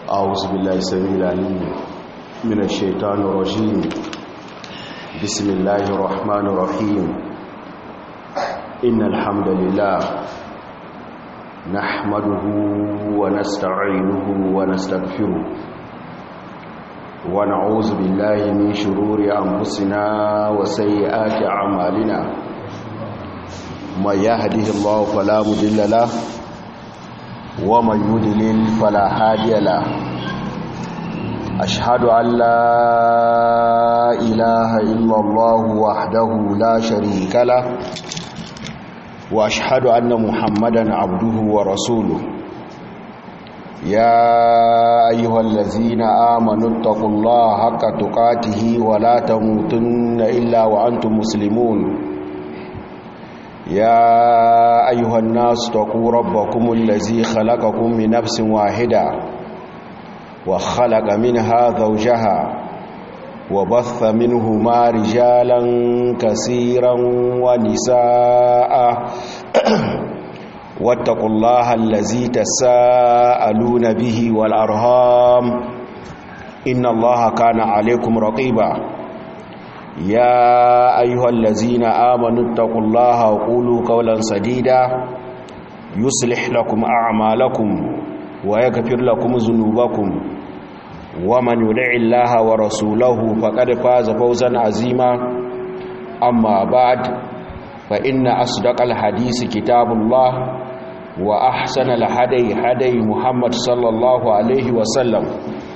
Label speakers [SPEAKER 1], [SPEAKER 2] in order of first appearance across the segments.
[SPEAKER 1] أعوذ بالله السميع العليم من الشيطان الرجيم بسم الله الرحمن الرحيم إن الحمد لله نحمده ونستعينه ونستغفره ونعوذ بالله من شرور أنفسنا وسيئات أعمالنا من يهده الله فلا مضل له ومن يضلل فلا هادي له أشهد أن لا إله إلا الله وحده لا شريك له وأشهد أن محمدا عبده ورسوله يا أيها الذين آمنوا اتقوا الله حق تقاته ولا تموتن إلا وأنتم مسلمون يا أيها الناس اتقوا ربكم الذي خلقكم من نفس واحدة وخلق منها زوجها وبث منهما رجالا كثيرا ونساء واتقوا الله الذي تساءلون به والأرهام إن الله كان عليكم رقيبا يا أيها الذين آمنوا اتقوا الله وقولوا قولا سديدا يصلح لكم أعمالكم ويغفر لكم ذنوبكم ومن يدع الله ورسوله فقد فاز فوزا عظيما أما بعد فإن أصدق الحديث كتاب الله وأحسن الهدي هدي محمد صلى الله عليه وسلم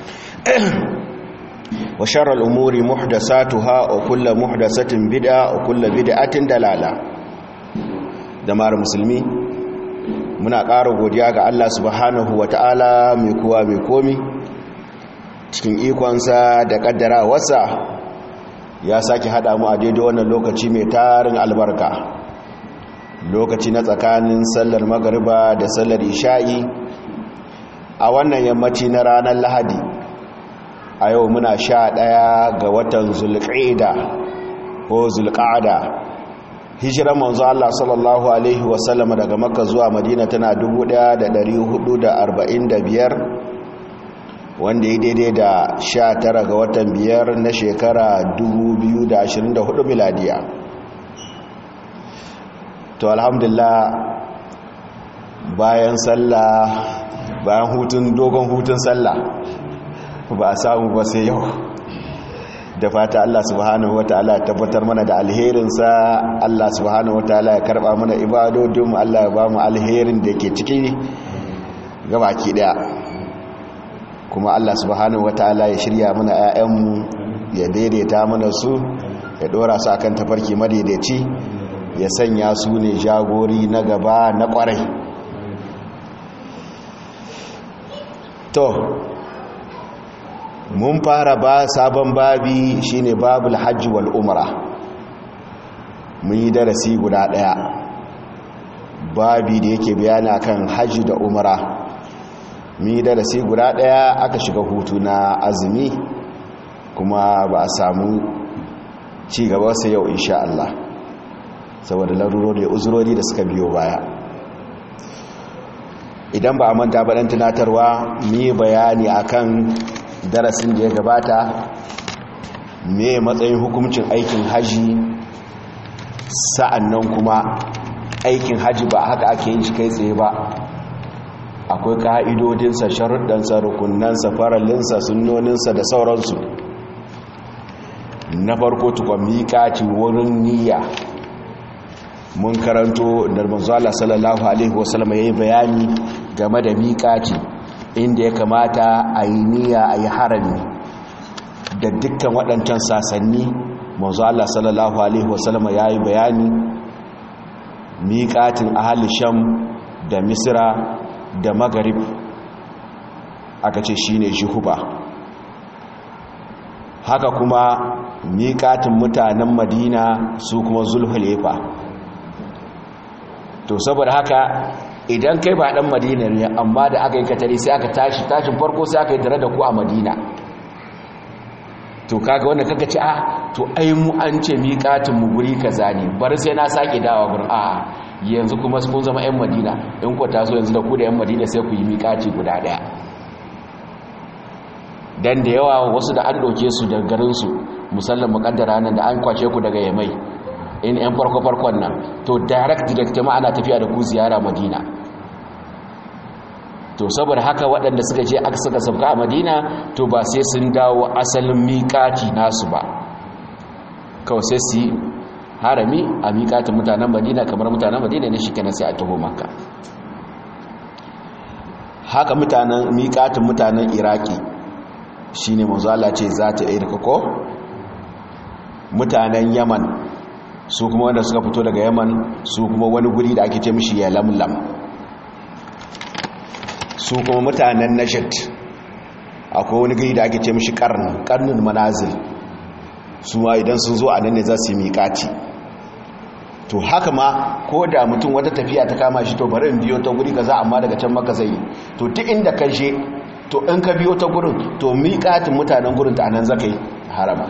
[SPEAKER 1] وشر الأمور محدثاتها وكل محدثة بدعة وكل بدعة دلالة دمار مسلمي muna ƙara godiya ga Allah subhanahu ta'ala mai kowa mai komi cikin ikonsa da ƙaddarawarsa ya sake haɗa mu a daidai wannan lokaci mai tarin albarka lokaci na tsakanin sallar magariba da sallar isha'i a wannan yammaci na ranar lahadi a yau muna sha ɗaya ga watan zulƙida ko zulƙada hijiran manzo Allah sallallahu alaihi wasallama daga makka zuwa madina tana 1445 wanda ya daidai da 19 ga watan biyar na shekara 2024 miladiya to alhamdulillah bayan sallah bayan hutun dogon hutun sallah ba a samu ba sai yau da fata Allah subhanahu wataala ya tabbatar mana da alherinsa Allah subhanahu wataala ya karba mana ibadodinmu Allah ya ba mu alherin da ke ciki gabaki daya kuma Allah subhanahu wataala ya shirya mana 'ya'yanmu ya daidaita mana su ya dora su akan tafarki madaidaici ya sanya su ne jagori na gaba na kwarai to mun fara ba sabon babi shine babul hajji wal umra mun yi darasi guda daya babi da yake bayana kan hajji da umra mun yi darasi guda daya aka shiga hutu na azumi kuma ba a samu ci gaba sai yau insha Allah saboda larurori da uzurori da suka biyo baya idan ba a manta ba dan tunatarwa mu yi bayani akan darasin da ya gabata me matsayin hukuncin aikin haji sa'annan kuma aikin haji ba haka ake yin shi kai tsaye ba akwai ka'idodinsa sharuɗansa rukunansa faralinsa sunnoninsa da sauransu na farko tukwa miƙaci wurin niyya mun karanto da manzala sallallahu alaihi wasallam ya yi bayani game da miƙaci inda ya kamata a yi niyya a yi harami da dukkan waɗancan sasanni mazu Allah sallallahu Alaihi wasallama ya yi bayani miƙatin ahali sham da misira da magarib aka ce shi ne jihuba haka kuma miƙatin mutanen madina su kuma zulhulefa to saboda haka idan kai ba dan madina ne amma da aka yi katari sai aka tashi tashin farko sai aka yi tare da ku a madina to kaga wanda kaga ci a to ai mu an ce miƙatin mu guri kaza ne bar sai na sake dawa gurin a yanzu kuma kun zama 'yan madina in ku taso yanzu da ku da 'yan madina sai ku yi miƙaci guda ɗaya
[SPEAKER 2] dan da yawa wasu da an doke su daga garin su musallan mukaddara nan da an kwace ku daga yamai in yan farko farkon nan to direct direct ma ana tafiya da ku ziyara madina to saboda haka waɗanda suka je aka suka sabka a madina to ba sai sun dawo asalin miƙati nasu ba kawai sai su yi harami a miƙatin mutanen madina kamar mutanen madina ne shi kenan sai a taho maka haka mutanen miƙatin mutanen iraki shi ne mazala ce za ta irka ko mutanen yaman su kuma wanda suka fito daga yaman su kuma wani guri da ake ce mishi ya lamlam su kuma mutanen nashid akwai wani gari da ake ce mishi karnin karnin manazil su ma idan sun zo a nan ne za su yi miƙaci to haka ma ko da mutum wata tafiya ta kama shi to bari in biyo ta guri kaza amma daga can maka zai to duk inda ka je to in ka biyo ta gurin to miƙatin mutanen gurin ta anan zaka yi harama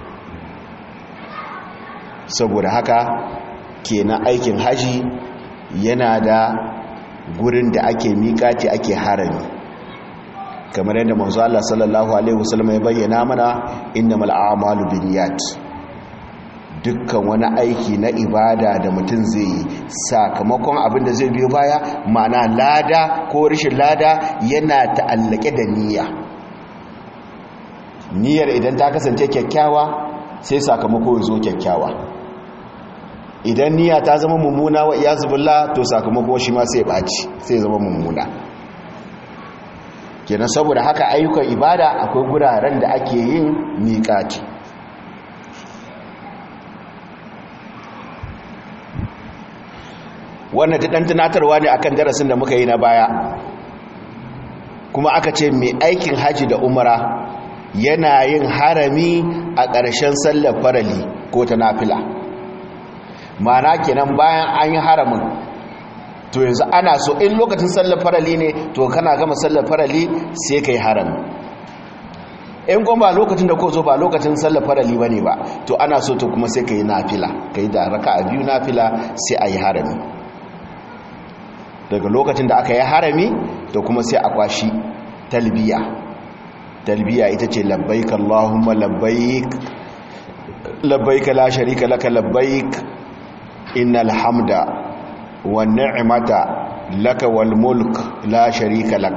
[SPEAKER 2] saboda haka kenan aikin haji yana da gurin da ake miƙaci ake harami kamar yadda manzo Allah sallallahu alaihi wasallam ya bayyana mana innamal a'malu binniyat dukkan wani aiki na ibada da mutum zai yi sakamakon abin da zai biyo baya ma'ana lada ko rashin lada yana ta'allake da niyya niyyar idan ta kasance kyakkyawa sai sakamako ya zo kyakkyawa idan niyya ta zama mummuna wa iyazubillah to sakamako shi ma sai ɓaci sai zama mummuna kenan saboda haka ayyukan ibada akwai guraren da ake yin miƙati wannan ta ɗan tunatarwa ne akan darasin da muka yi na baya kuma aka ce mai aikin haji da umara yana yin harami a ƙarshen sallar farali ko ta nafila mana kenan bayan an yi haramin to yanzu ana so in lokacin sallar farali ne to kana gama sallar farali sai ka yi harami in kuma ba lokacin da ko zo ba lokacin sallar farali ba ne ba to ana so to kuma sai ka yi nafila ka yi da raka a biyu nafila sai a yi harami daga lokacin da aka yi harami da kuma sai a kwashi talbiya talbiya ita ce labbaik Allahumma labbaik labbaik la sharika laka labbaik innal hamda wan ni'mata laka wal mulk la sharika lak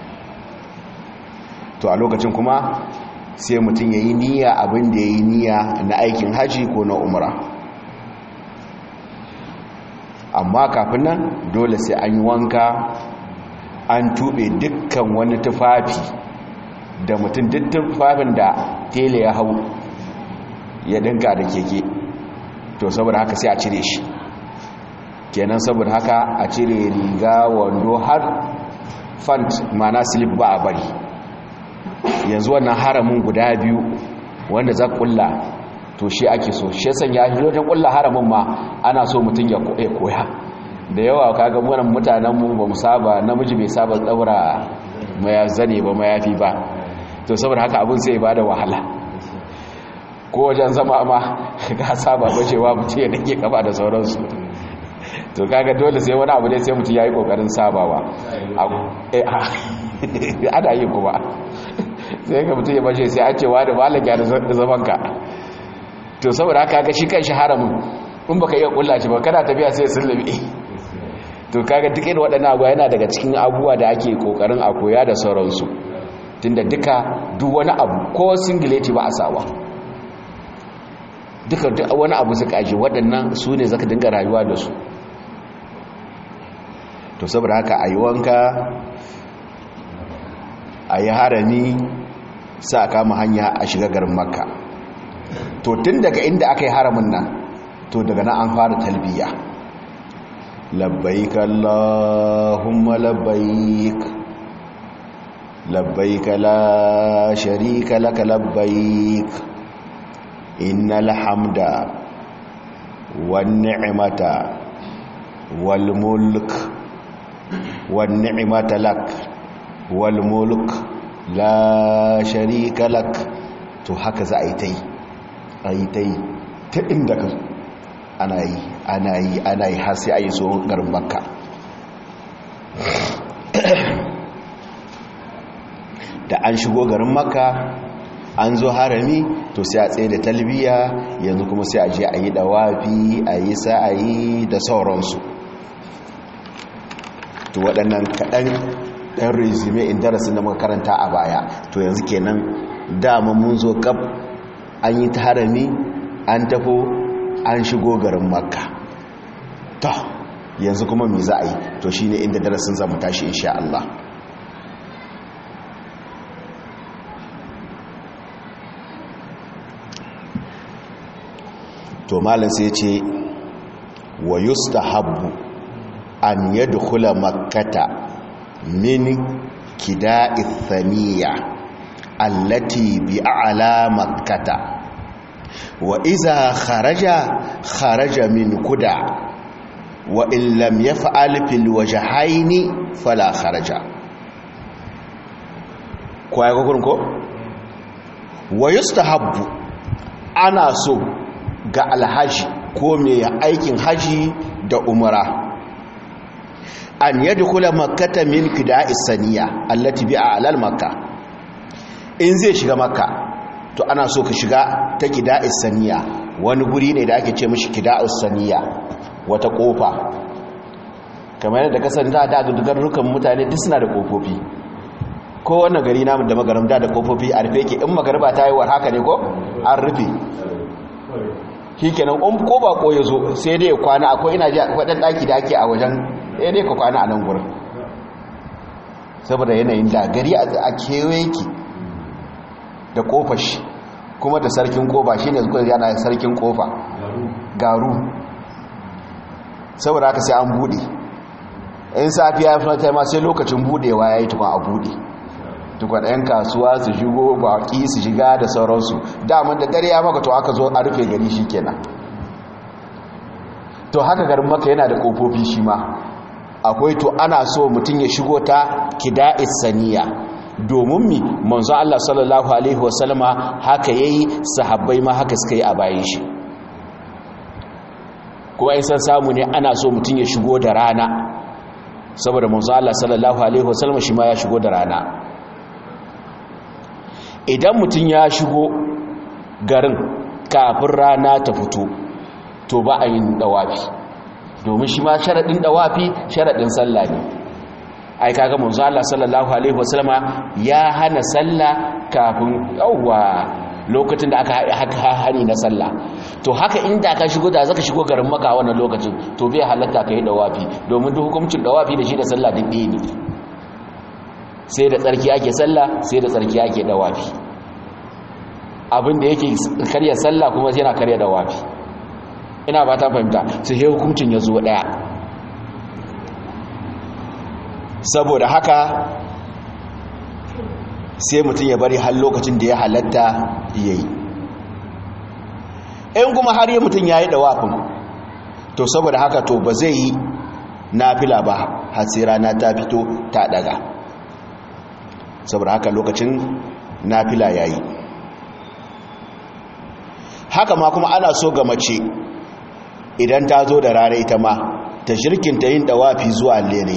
[SPEAKER 2] to a lokacin kuma sai mutum yayi niyya abin da yayi niyya na aikin haji ko na umra amma kafin nan dole sai an yi wanka an tube dukkan wani tufafi da mutum duk tufafin da tele ya hau ya dinka da keke to saboda haka sai a cire shi kenan saboda haka a cire riga wando har fant mana slip ba a bari yanzu wannan haramin guda biyu wanda za kulla to shi ake so shi sanya shi wajen kulla haramin ma ana so mutum ya koya da yawa kaga wannan mutanen mu ba mu saba namiji bai saba tsaura maya zane ba mayafi ba to saboda haka abin sai ba da wahala ko wajen zama ma ka saba bacewa mutum ya dake kafa da sauransu to kaga dole sai wani abu ne sai mutum ya yi kokarin sabawa ana yi kuma sai ka mutum ya bace sai an cewa da malaka da zamanka to saboda haka ga shi kan shi haramun in baka iya kulla shi ba kana tafiya sai sullubi to kaga duk irin waɗannan abuwa yana daga cikin abubuwa da ake kokarin a koya da sauransu tunda duka duk wani abu ko singileti ba a sawa duka duk wani abu suka aji waɗannan su ne zaka dinga rayuwa da su to saboda haka a yi wanka a yi harami sa kama hanya a shiga garin makka to tun daga inda aka yi haramin nan to daga nan an fara talbiya labbaik allahumma labbaik labbaik la sharika laka labbaik innal hamda wan ni'mata wal mulk wan ni'mata lak wal mulk la sharika lak to haka za a yi ta yi a yi ta yi ta inda ka ana yi ana yi ana yi har sai a yi so garin makka
[SPEAKER 1] da an shigo garin makka an zo harami to sai a tsaye da talbiya yanzu kuma sai a je a yi dawafi a yi sa'ayi da sauransu to waɗannan kaɗan ɗan resume in darasin da muka karanta a baya to yanzu kenan dama mun zo kaf an yi ta harami an tafo an shigo garin makka to yanzu kuma me za a yi to shine inda darasin zamu tashi insha Allah to malam sai ce wa yustahabbu an yadkhula makkata min kida'i thaniya allati bi a'la makkata wa iza kharaja kharaja min kuda wa in lam yaf'al fil wajhaini fala kharaja ko ai gurin ko wa yustahabbu ana so ga alhaji ko mai aikin haji da umara an yadkhula makkata min qida'is saniya allati bi a'lal makka in zai shiga makka to ana so ka shiga ta qida'is saniya wani guri ne da ake ce mishi qida'us saniya wata kofa kamar yadda kasan da da dugarrukan mutane duk suna da kofofi ko wannan gari namu da magaram da da kofofi a rufe ke in magarba ta yi war haka ne ko an rufe shi kenan in ko bako ya zo sai dai ya kwana akwai ina ji akwai ɗan ɗaki da ake a wajen ɗaya dai ka kwana a nan gurin saboda yanayin da gari a kewaye ki da ƙofar shi kuma da sarkin ƙofa shi ne zuwa yana sarkin ƙofa garu saboda haka sai an buɗe in safiya ya fi ma sai lokacin buɗewa ya yi tukun a buɗe tukwan 'yan kasuwa su shigo baki su shiga da sauransu daman da dare ya maka to aka zo a rufe gari shi kenan to haka garin maka yana da kofofi shi ma akwai to ana so mutum ya shigo ta kida'is saniya domin mi manzo Allah sallallahu alaihi wasallama haka yayi sahabbai ma haka suka yi a bayan shi kuma in san samu ne ana so mutum ya shigo da rana saboda manzo Allah sallallahu alaihi wasallama shi ma ya shigo da rana idan mutum ya shigo garin kafin rana ta fito to ba a yin dawafi domin shi ma sharaɗin dawafi sharaɗin sallah ne ai kaga manzo Allah sallallahu alaihi wasallama ya hana sallah kafin yawwa lokacin da aka haka hani na sallah to haka inda ka shigo da zaka shigo garin maka wannan lokacin to bai halatta kai dawafi domin duk hukuncin dawafi da shi da sallah duk ɗaya ne sai da tsarki ake sallah sai da tsarki ake dawafi abin da yake karya sallah kuma yana karya dawafi ina ba ta fahimta sai he hukuncin ya zo daya saboda haka sai mutum ya bari har lokacin da ya halatta yayi in kuma har yi mutum ya yi dawafin to saboda haka to ba zai yi nafila ba har sai rana ta fito ta daga saboda haka lokacin nafila yayi haka ma kuma ana so ga mace idan ta zo da rana ita ma ta shirkinta yin dawafi zuwa lere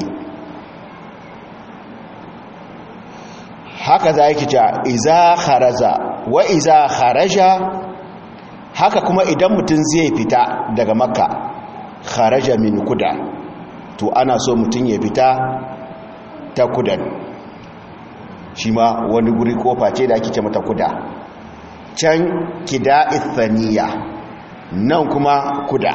[SPEAKER 1] haka za yake ta iza kharaza wa iza kharaja haka kuma idan mutum zai fita daga makka kharaja min kuda to ana so mutum ya fita ta kudan shi ma wani guri kofa ce da ake ce mata kuda can kida ithaniya nan kuma kuda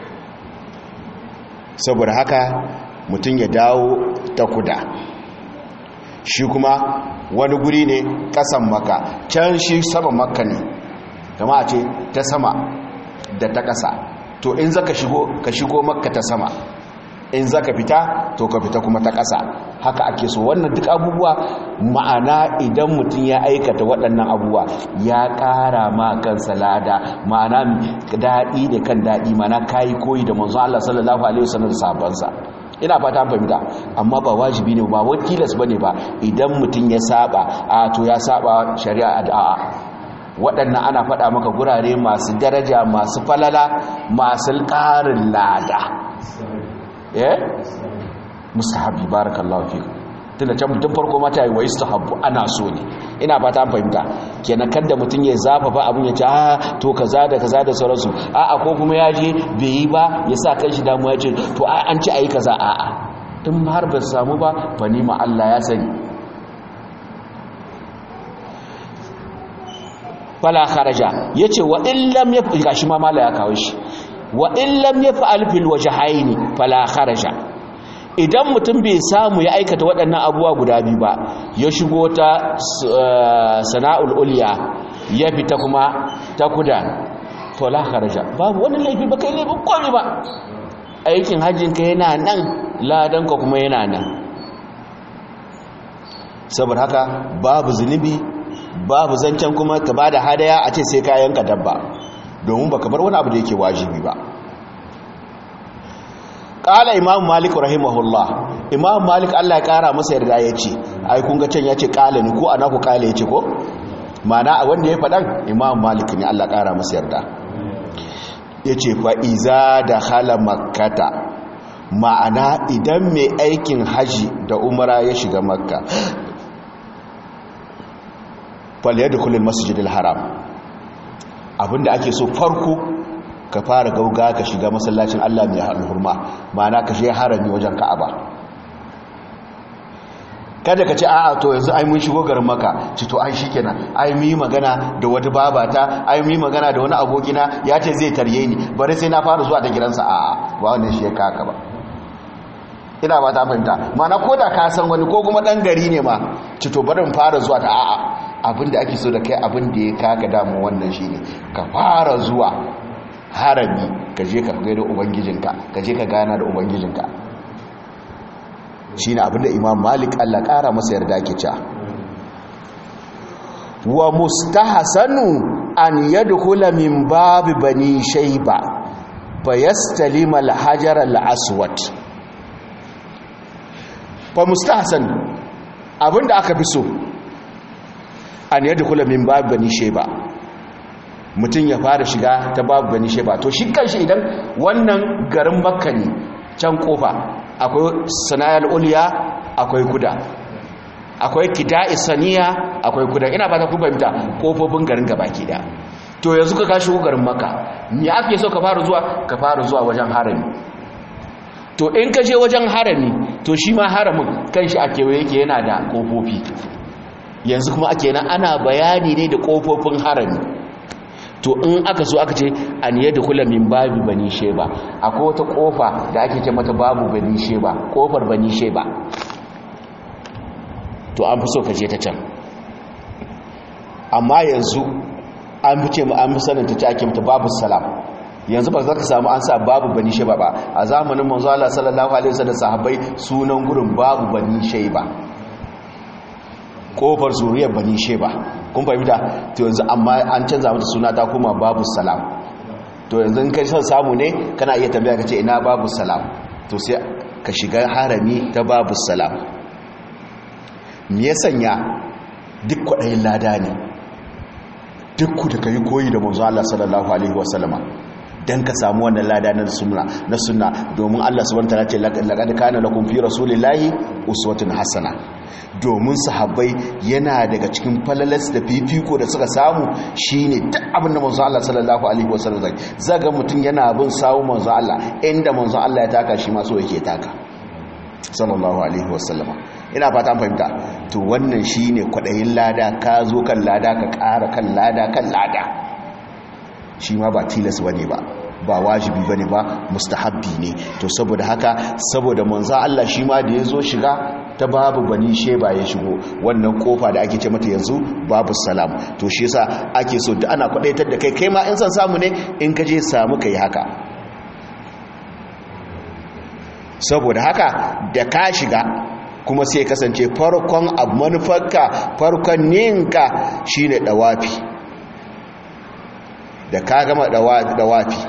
[SPEAKER 1] saboda haka mutum ya dawo ta kuda shi kuma wani guri ne kasan maka can shi sama maka ne kama a ce ta sama da ta kasa to in zaka shigo ka shigo makka ta sama in zaka fita to ka fita kuma ta ƙasa haka ake so wannan duk abubuwa ma'ana idan mutum ya aikata waɗannan abubuwa ya ƙara ma kansa lada ma'ana daɗi da kan daɗi ma'ana kayi koyi da manzon Allah sallallahu alaihi wasallam sabansa ina fata fahimta amma ba wajibi ne ba wani tilas bane ba idan mutum ya saba a to ya saba shari'a da'a waɗannan ana faɗa maka gurare masu daraja masu falala masu ƙarin lada eh mustahabi barakallahu fiku
[SPEAKER 2] tunda can mutum farko mata yi wa istahabbu ana so ne ina ba ta fahimta kenan kada mutum ya zafafa abin ya ce a to kaza da kaza da sauransu a a ko kuma ya je bai yi ba ya sa kanshi damuwa ya ce to an ci ayi kaza a a in har ba samu ba fa ni ma Allah ya sani fala kharaja yace wa illam ya gashi ma mala ya kawo shi wa illam yaf'al fil wajhaini fala kharaja idan mutum bai samu ya aikata waɗannan abubuwa guda biyu ba ya shigo ta sana'ul ulya ya fita kuma ta kuda to la kharaja babu wani laifi ba kai laifin komai ba aikin hajjin ka yana nan ladan ka kuma yana nan saboda haka babu zunubi babu zancen kuma ka bada hadaya a ce sai kayan ka dabba domin baka bar wani abu da yake wajibi ba kala imam malik rahimahullah imam malik Allah ya kara masa yarda ya ce ai kun ga can ya ce kala ni ko ana ku kala ya ce ko mana wanda ya faɗan imam malik ne Allah kara masa yarda ya ce fa iza da hala makkata ma'ana idan mai aikin haji da umara ya shiga makka fal yadkhulul masjidil haram abinda ake so farko ka fara gauga ka shiga masallacin Allah mai hurma ma'ana ka shiga harami wajen Ka'aba kada ka ce a'a to yanzu ai mun shigo garin Makka ci to ai shikenan ai mu yi magana da wata babata ai mu yi magana da wani abokina ya ce zai tarye ni bari sai na fara zuwa ta gidansa a'a ba wannan shi ya kaka ba ina ba ta fahimta ma'ana ko da ka san wani ko kuma dan gari ne ma ci to bari mu fara zuwa ta a'a abinda ake so da kai abin da ya kaka damu wannan shine ka fara zuwa harami ka je ka gaida ubangijinka ka je ka gana da ubangijinka shine abinda imam malik Allah kara masa yarda ke cewa wa mustahsanu an yadkhula min bab bani shayba fayastalima al-hajar al-aswad fa mustahsan abinda aka fi so an yadkhula min bab bani shayba mutum ya fara shiga ta babu gani sheba to shi kanshi idan wannan garin makka ne can kofa akwai sana'ar uliya akwai kuda akwai kida isaniya akwai kuda ina ba ta kubanta kofofin garin gabaki da to yanzu ka kashi garin makka me ake so ka fara zuwa ka fara zuwa wajen harami to in ka je wajen harami to shi ma haramin kanshi a kewaye yake yana da kofofi yanzu kuma ake nan ana bayani ne da kofofin harami to in aka so aka ce an yadda kula min babu bani sheba akwai wata kofa da ake ce mata babu bani sheba kofar bani sheba to an fi so ka je ta can amma yanzu an fi ce an fi sanin ta ce ake mata babu salam yanzu ba za ka samu an sa babu bani sheba ba a zamanin manzo Allah sallallahu alaihi wasallam sahabbai sunan gurin babu bani sheba kofar zuriyar bani sheba kun fahimta to yanzu amma an canza mata suna ta kuma babu salam to yanzu in kai son samu ne kana iya tambaya ka ce ina babu salam to sai ka shiga harami ta babu salam me ya sanya duk kwaɗayin lada ne duk ku da ka yi koyi da manzo Allah sallallahu alaihi wasallama dan ka samu wannan lada na sunna na sunna domin Allah subhanahu wataala ce laqad kana lakum fi rasulillahi uswatun hasana domin sahabbai yana daga cikin falalas da fifiko da suka samu shine duk abin da manzo Allah sallallahu alaihi wasallam zai zaga mutun yana bin sawu manzo Allah inda manzo Allah ya taka shi ma so yake taka sallallahu alaihi wasallama ina fata fahimta to wannan shine kwadayin lada ka zo kan lada ka ƙara kan lada kan lada shi ma ba tilas bane ba ba wajibi bane ba mustahabbi ne to saboda haka saboda manzo Allah shi ma da yazo shiga ta babu bani sheba ya shigo wannan kofa da ake ce mata yanzu babu salam to shi yasa ake so da ana kwadaitar da kai kai ma in san samu ne in ka je samu kai haka saboda haka da ka shiga kuma sai kasance farkon abu manufarka farkon ninka shine dawafi da ka gama dawafi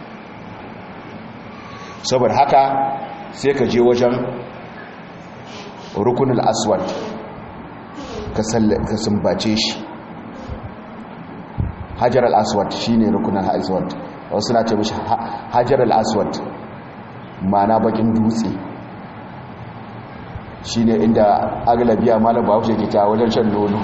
[SPEAKER 2] saboda haka sai ka je wajen rukunin aswad ka sumbace shi hajar al-aswad shi ne rukunin aswad wasu na ce mashi hajar al-aswad mana bakin dutse shine inda aglabiya malam bahaushe ke ta wajen shan nono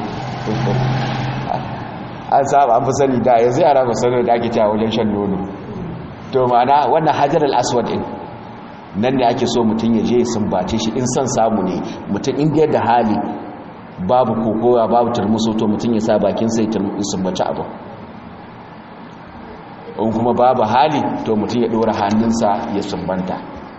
[SPEAKER 2] an saba an fi sani da yanzu yara ba sani da ake ta wajen shan nono to ma'ana wannan hajar al-aswad din nan ne ake so mutum ya je sumbace shi in son samu ne mutum inda da hali babu kokowa babu turmuso to mutum ya sa bakin sai sumbace abu in kuma babu hali to mutum ya dora hannunsa ya sumbanta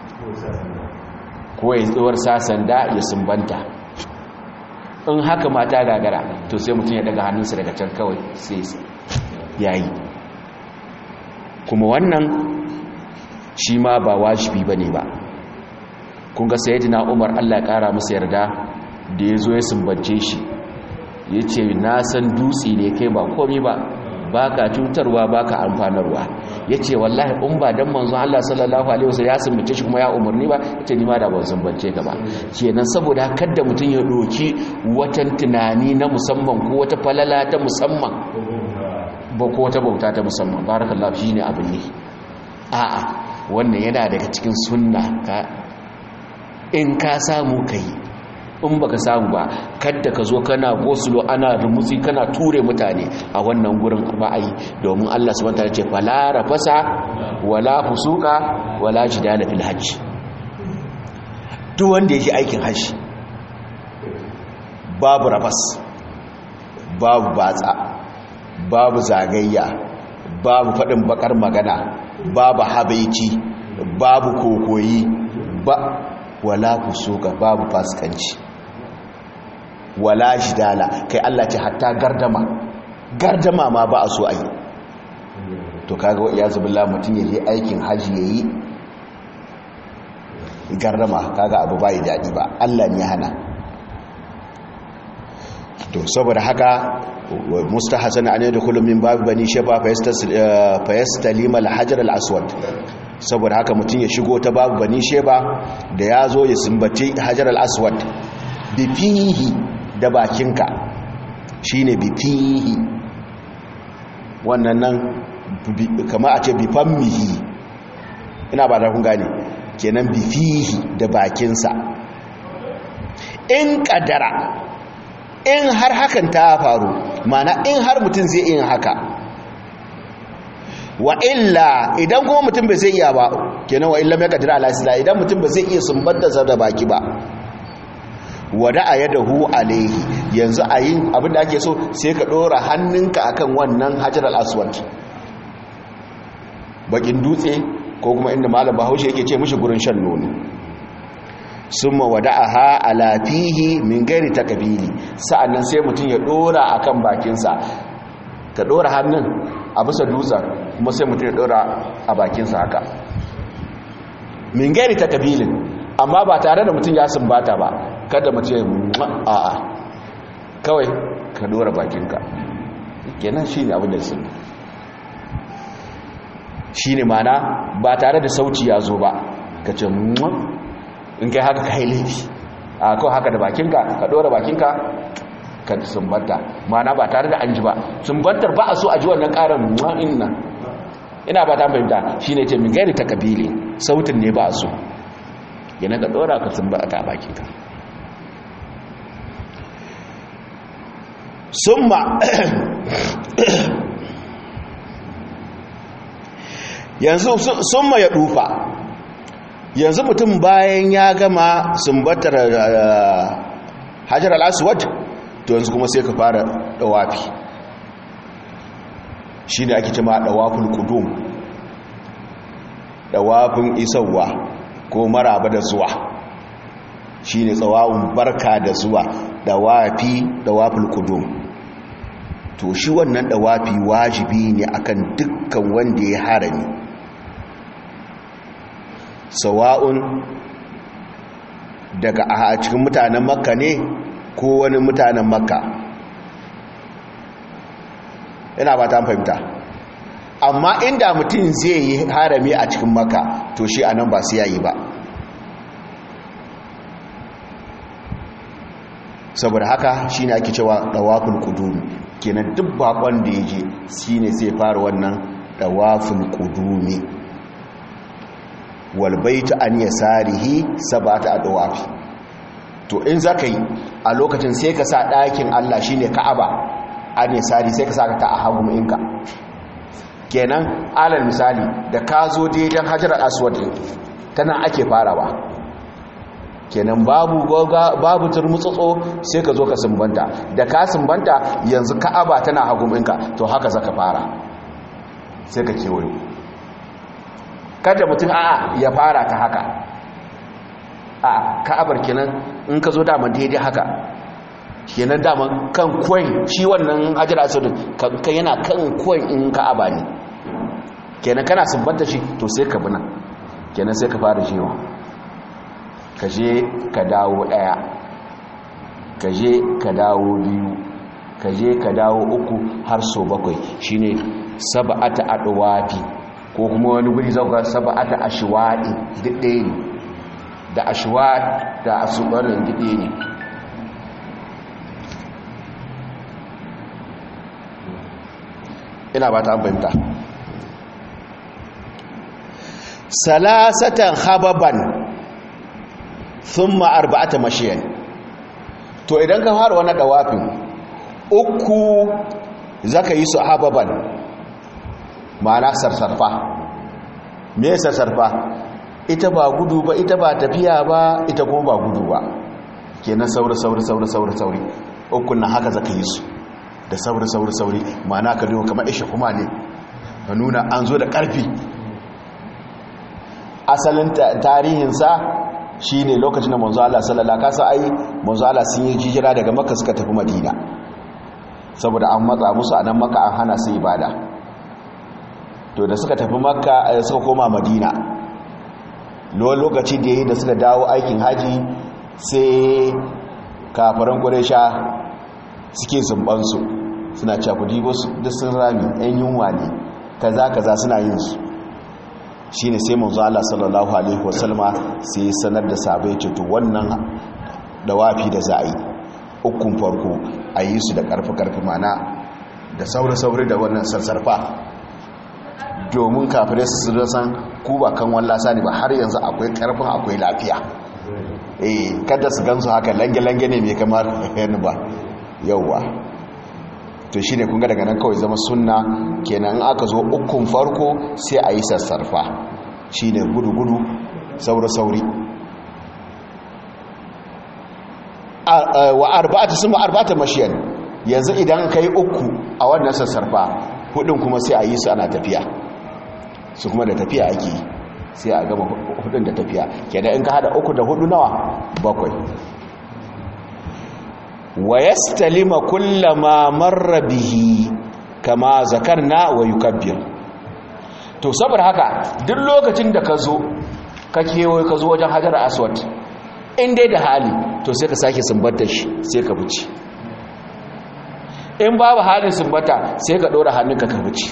[SPEAKER 2] ko ya tsawar sasanda ya sumbanta in haka mata gagara to sai mutum ya daga hannunsa daga can kawai sai yayi kuma wannan shi ma ba wajibi ba ne ba kun ga sayyidina umar allah kara musu yarda da ya zo ya sumbance shi ya ce na san dutse ne kai ba komi ba ba ka cutarwa ba ka amfanarwa ya ce wallahi in ba don manzon allah sallallahu alaihi wasu ya sumbace shi kuma ya umarni ba ya ce nima da ban sumbance ka ba kenan saboda kadda mutum ya doki watan tunani na musamman ko wata falala ta musamman ba ko wata bauta ta musamman barakallahu shi ne abin ne a'a wannan yana daga cikin sunna ka in ka samu kai in baka samu ba kadda ka zo kana gosulo ana rumutsi kana ture mutane a wannan gurin ra'ayi domin Allah subhanahu wataala ce fala rafasa wala fusuka wala jidala fil hajj duk wanda yake aikin hajji babu rafas babu batsa babu zagayya babu faɗin bakar magana babu habaici babu kokoyi ba wala kusuka babu fasikanci wala jidala kai Allah ce hatta gardama gardama ma ba a so a yi to kaga wa iyazu billah mutum ya je aikin haji yayi gardama kaga abu bai daɗi ba Allah ne ya hana to saboda haka mustahsan an yadkhulu min bab bani shaba fa yastalima al-hajar al-aswad saboda haka mutum ya shigo ta babu bani sheba da ya zo ya sumbaci hajar al-aswad bifihi da bakinka shine bifihi wannan nan kama a ce bifammihi ina ba da kun gane kenan bifihi da bakinsa in kadara in har hakan ta faru mana in har mutum zai yin haka wa illa idan kuma mutum bai zai iya ba kenan wa illa mai kadira ala sila idan mutum bai zai iya sumbanta sa da baki ba wada a yada hu alaihi yanzu a yin abinda ake so sai ka dora hannunka akan wannan hajar al-aswad bakin dutse ko kuma inda malam bahaushe yake ce mishi gurin shan nono summa wada'aha ala fihi min gairi takbili sa'annan sai mutum ya dora akan bakinsa ka dora hannun a bisa dutsen kuma sai mutum ya dora a bakinsa haka min gairi takbilin amma ba tare da mutum ya sumbata ba kada mutum ya a'a kawai ka dora bakinka kenan shine abin da sun shine mana ba tare da sauci ya zo ba ka ce in kai haka kai laifi a kawai haka da bakinka ka dora bakinka ka sumbanta mana ba tare da an ji ba sumbantar ba a so a ji wannan karin ma'in nan ina ba ta fahimta shi ne ce min gairi ta kabili sautin ne ba a so yana ka dora ka sumbanta bakinka summa yanzu summa ya dufa yanzu mutum bayan ya gama sumbatar hajar al-aswad to yanzu kuma sai ka fara dawafi shi ne ake cima dawafin kudum dawafin isarwa ko maraba da zuwa shi ne tsawon barka da zuwa dawafi dawafin kudum to shi wannan dawafi wajibi ne akan dukkan wanda ya harami sawa'un daga a cikin mutanen makka ne ko wani mutanen makka yana ba ta fahimta amma inda mutum zai yi harami a cikin makka to shi a nan ba su yayi ba saboda haka shi ne ake cewa ɗawafin ƙudumi kenan duk bakon da ya je shi ne zai fara wannan ɗawafin ƙudumi walbaita an ya sarihi sabata a dawafi
[SPEAKER 1] to in za ka yi a lokacin sai ka sa ɗakin allah shi ne ka'aba a ne sari sai ka sa ta a hagu inka kenan alal misali da ka zo daidan hajjar aswad tana ake farawa kenan babu babu turmutsotso sai ka zo ka sumbanta da ka sumbanta yanzu ka'aba tana hagu inka to haka zaka fara sai ka kewayo kada mutum a'a ya fara ta haka a ka'abar kenan in ka zo daman daidai haka kenan daman kan kwan shi wannan hajjar asudin kan yana kan kwan in ka'aba ne kenan kana sumbanta shi to sai ka bina kenan sai ka fara jewa ka je ka dawo daya ka je ka dawo biyu ka je ka dawo uku har so bakwai shine sab'ata adwafi ko kuma wani guri zauka sab'ata ashwadi duk ɗaya ne da ashwad da asubarin duk ɗaya ne ina ba ta fahimta salasatan hababan thumma arba'ata mashiyan to idan ka fara wannan dawafin uku zaka yi su hababan ma'ana sarsarfa me sarsarfa ita ba gudu ba ita ba tafiya ba ita kuma ba gudu ba kenan sauri sauri sauri sauri sauri ukun na haka zaka yi su da sauri sauri sauri ma'ana ka duba kamar ishe kuma ne ka nuna an zo da ƙarfi asalin tarihinsa shi ne lokacin da manzo Allah sallallahu kasa ai manzo Allah sun yi jijira daga makka suka tafi madina saboda an matsa musu a nan makka an hana su ibada to da suka tafi makka suka koma madina lokaci da yi da suka dawo aikin haji sai kafaran ƙuresha suke zumbansu suna cakudi wasu duk sun rami yan yunwa ne kaza kaza suna yin su shi ne sai manzo Allah sallallahu alaihi wasallama sai sanar da sabai ce to wannan dawafi da za a yi ukun farko a yi su da karfi-karfi mana da sauri-sauri da wannan sassarfa domin kafirai su san ku ba kan wallasa ne ba har yanzu akwai karfin akwai lafiya eh kada su gansu haka lange-lange ne mai kamar yana ba yauwa to shi ne kunga daga nan kawai zama sunna kenan aka zo ukun farko sai a yi sassarfa shi ne gudu-gudu sauri-sauri wa arba'ata sun arba'ata mashiyan yanzu idan ka yi uku a wannan sassarfa hudun kuma sai a yi su ana tafiya su kuma da tafiya ake yi sai a gama hudun da tafiya kenan in ka hada uku da hudu nawa bakwai wa yastalima kullama marra bihi kama zakarna wa yukabbir to saboda haka duk lokacin da ka zo ka kewaye ka zo wajen hajar aswad in dai da hali to sai ka sake sumbata shi sai ka buci in babu halin sumbata sai ka ɗora hannunka ka buci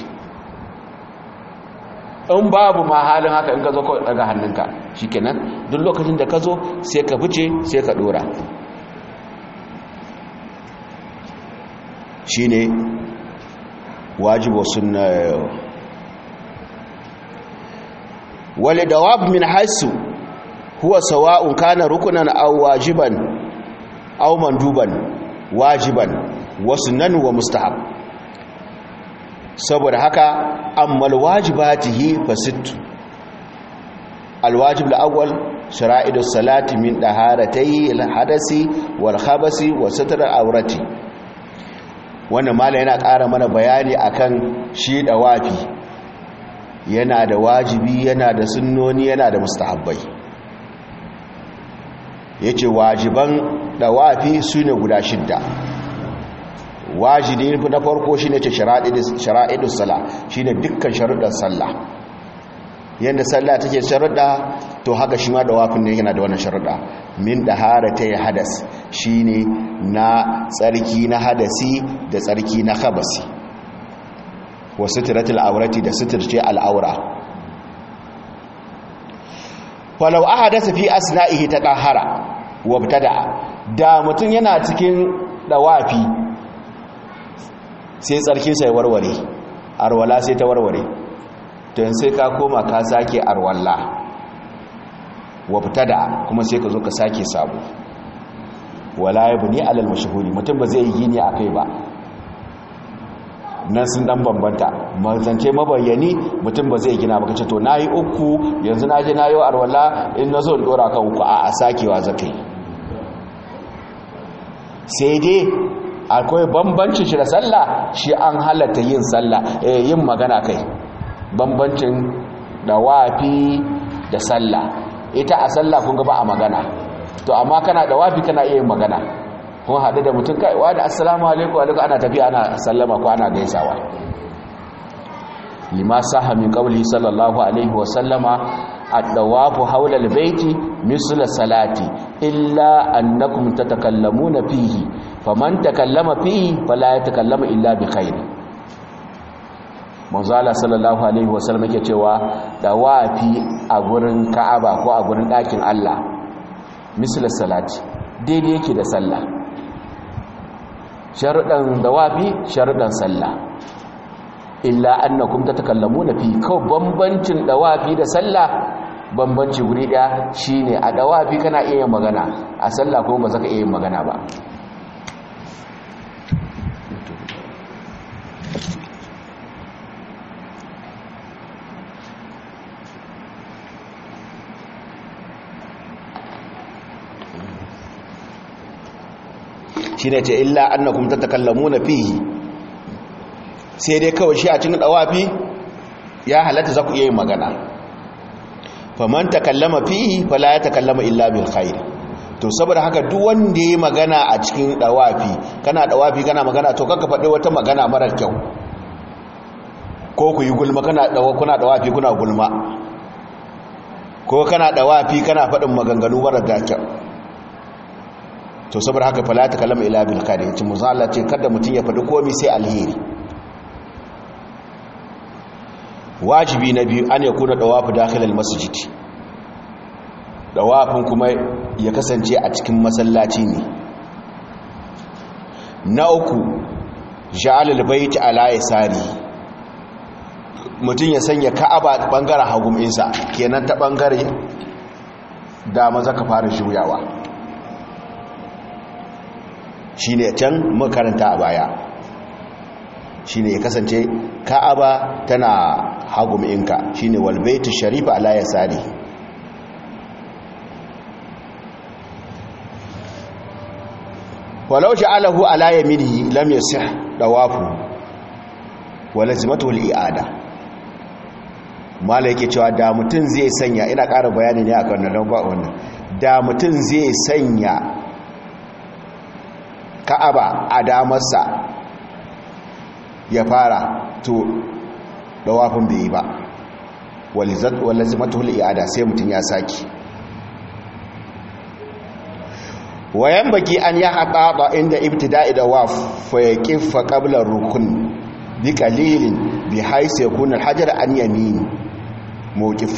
[SPEAKER 1] in babu ma halin haka in ka zo kawai daga hannunka shikenan duk lokacin da ka zo sai ka buce sai ka ɗora shine wajibu sunna wal dawab min hasu huwa sawa'un kana rukunan aw wajiban aw manduban wajiban wa sunnan wa mustahab saboda haka amma alwajibatihi fasit alwajib alawwal shara'idu salati min daharatay alhadasi wal khabasi wa satr alawrati wannan mala yana ƙara mana bayani akan shi dawafi yana da wajibi yana da sunnoni yana da mustahabbai yace wajiban dawafi sune guda shidda wajibi na farko shine ce shara'idus sala shine dukkan sharuɗan sallah yanda sallah take sharuɗa to haka shi ma dawafin ne yana da wannan sharuɗa min daharata ya hadas shine na tsarki na hadasi da tsarki na khabasi wa sitratul awrati da sitirce al'aura falau ahadasa fi asna'ihi taqahara wa btada da mutun yana cikin dawafi sai tsarkinsa ya warware arwala sai ta warware don sai ka koma ka sake arwalla wa fita da kuma sai ka zo ka sake sabo
[SPEAKER 2] wala yabni alal mashhuri mutum ba zai yi gini akai ba nan sun dan bambanta mazance mabayyani mutum ba zai gina ba kace to nayi uku yanzu naje nayi arwala in nazo in dora kan uku a sakewa zakai sai dai akwai bambancin shi da sallah shi an halatta yin sallah eh yin magana kai bambancin dawafi da sallah ita a sallah kun ga ba a magana to amma kana dawafi kana iya yin magana kun haɗu da mutum kai wa da assalamu alaikum alaikum ana tafiya ana sallama ko ana gaisawa lima saha min qawli sallallahu alaihi wa sallama ad-dawafu hawla al-bayti misl salati illa annakum tatakallamuna fihi faman takallama fihi fala yatakallamu illa bi khair manzala sallallahu alaihi wa sallam yake cewa dawafi a gurin ka'aba ko a gurin ɗakin Allah misl salati daidai yake da sallah sharuɗan dawafi sharuɗan sallah illa annakum tatakallamuna fi kaw bambancin dawafi da sallah bambanci guri daya shine a dawafi kana iya magana a sallah kuma ba zaka iya magana ba
[SPEAKER 1] shine ce illa annakum tatakallamuna fihi sai dai kawai shi a cikin dawafi ya halatta za ku iya yin magana faman takallama fihi fala ya takallama illa bil khair to saboda haka duk wanda yayi magana a cikin dawafi kana dawafi kana magana to kaka faɗi wata magana marar kyau ko ku yi gulma kana dawa kuna dawafi kuna gulma ko kana dawafi kana faɗin maganganu marar da kyau to saboda haka fala ta kalama ila bil khair yace manzo Allah ce kada mutun ya faɗi komai sai alheri wajibi na biyu an yakuna dawafu dakhilal masjid dawafin kuma ya kasance a cikin masallaci ne na uku ja'alul bait ala yasari mutun ya sanya ka'aba bangaren hagum insa kenan ta bangare da maza ka fara juyawa shi ne can makaranta a baya shi ne ya kasance ka'aba tana haguminka shi ne walbaitu sharifa ala ya sari walau sha'alahu ala yaminihi lam yasih dawafu wala zimatu al-i'ada mala yake cewa da mutum zai sanya ina ƙara bayani ne akan nan ba wannan da mutum zai sanya ka'aba a damarsa ya fara to dawafin bai yi ba walazimatul i'ada sai mutum ya saki wayan baki an ya haɗaɗa inda ibtida'i dawaf fa yaqifa qabla rukun bi qalilin bi haythu yakuna al-hajar an yamin mawqif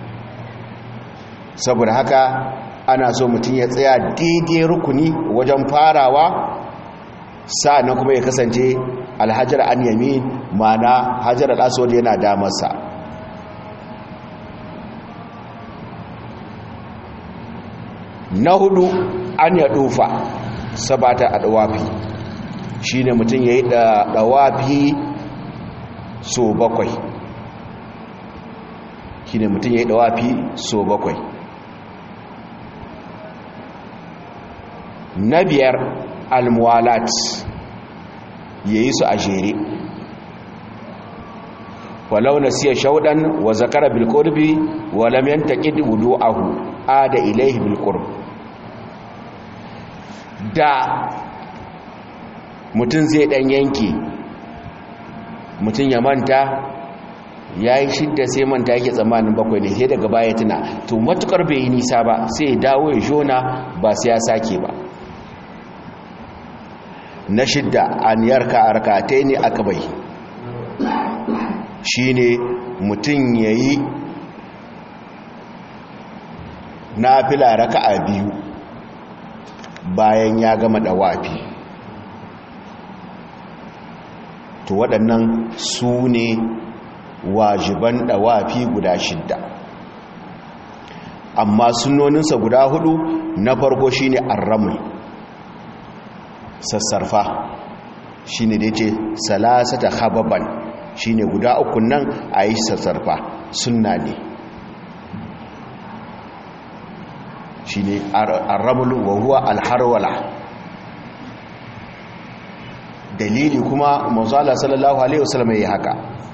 [SPEAKER 1] saboda haka ana so mutum ya tsaya daidai rukuni wajen farawa sa'annan kuma ya kasance alhajar an yami mana hajar al'aswad yana damarsa na hudu an ya dufa sabata a dawafi shi ne mutum ya yi dawafi so bakwai shi ne mutum ya yi dawafi so bakwai na biyar almuwalat ya yi su a jere walau na siya shaudan wa zakara bilkurbi wa lam yantaqid wudu'ahu ada ilayhi bilqurb da mutum zai dan yanki mutum ya manta ya yi shidda sai manta yake tsammanin bakwai ne sai daga baya tuna to matukar bai yi nisa ba sai ya dawo ya shona ba sai ya sake ba na shidda an yarka a rakatai ne aka bai shi ne mutum ya yi na fila raka a biyu bayan ya gama dawafi to waɗannan su ne wajiban dawafi guda shidda amma sunoninsa guda hudu na farko shine arramul sassarfa shi ne da ce salasata hababan shi ne guda uku nan a yi sassarfa sunna ne shi ne arrabulu wa huwa alharwala dalili kuma mazala sallallahu alaihi wasallam ya yi haka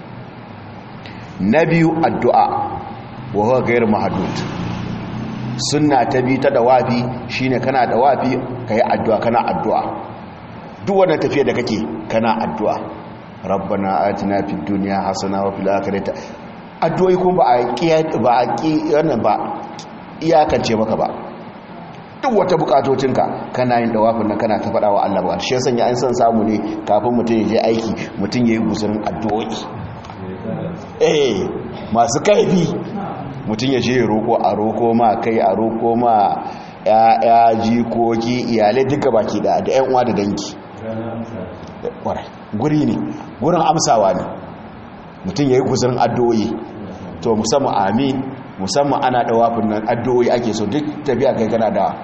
[SPEAKER 1] na biyu addu'a wa huwa gairu mahadud sunna ta bi ta dawafi shine kana dawafi kai addu'a kana addu'a duk wannan tafiya da kake kana addu'a rabbana atina fid dunya hasana wa fil akhirati addu'o'i kuma ba a kiya ba a ki wannan ba iyakance maka ba duk wata bukatocinka kana yin dawafin nan kana ta faɗa wa Allah ba shi yasan ya an san samu ne kafin mutum ya je aiki mutum yayi guzurin addu'o'i eh masu kaifi mutum ya je roko a roko ma kai a roko ma ya jikoki iyalai duka baki da da yan uwa da dangi guri ne gurin amsawa ne mutum ya yi guzurin addu'o'i to musamman amin musamman ana dawafin nan addu'o'i ake so duk tafiya kai kana da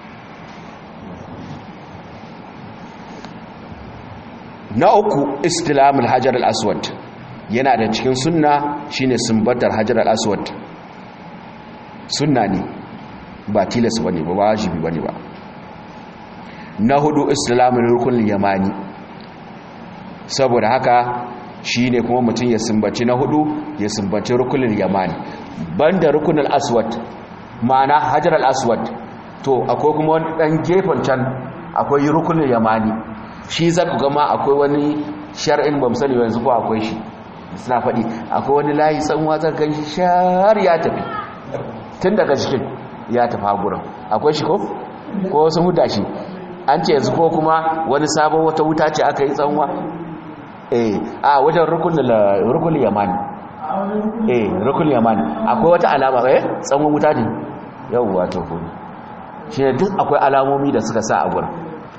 [SPEAKER 1] na uku istilamul hajar al-aswad yana da cikin sunna shine sumbatar hajar al-aswad sunna ne ba tilas bane ba wajibi bane ba na hudu islamul rukun yamani saboda haka shine kuma mutum ya sumbaci na hudu ya sumbaci rukunin yamani banda rukunin aswad ma'ana hajar al-aswad to akwai kuma wani dan gefen can akwai rukunin yamani shi za ku gama akwai wani shar'in ba sani yanzu ko akwai shi suna faɗi akwai wani layi tsanwa zan kan shi shar ya tafi tun daga cikin ya tafi haguran akwai shi ko ko sun huda shi an ce yanzu ko kuma wani sabon wata wuta ce aka yi tsanwa eh a wajen rukunin yamani eh rukunin yamani akwai wata alama eh tsanwan wuta ne yau wato ko shi ne duk akwai alamomi da suka sa a gurin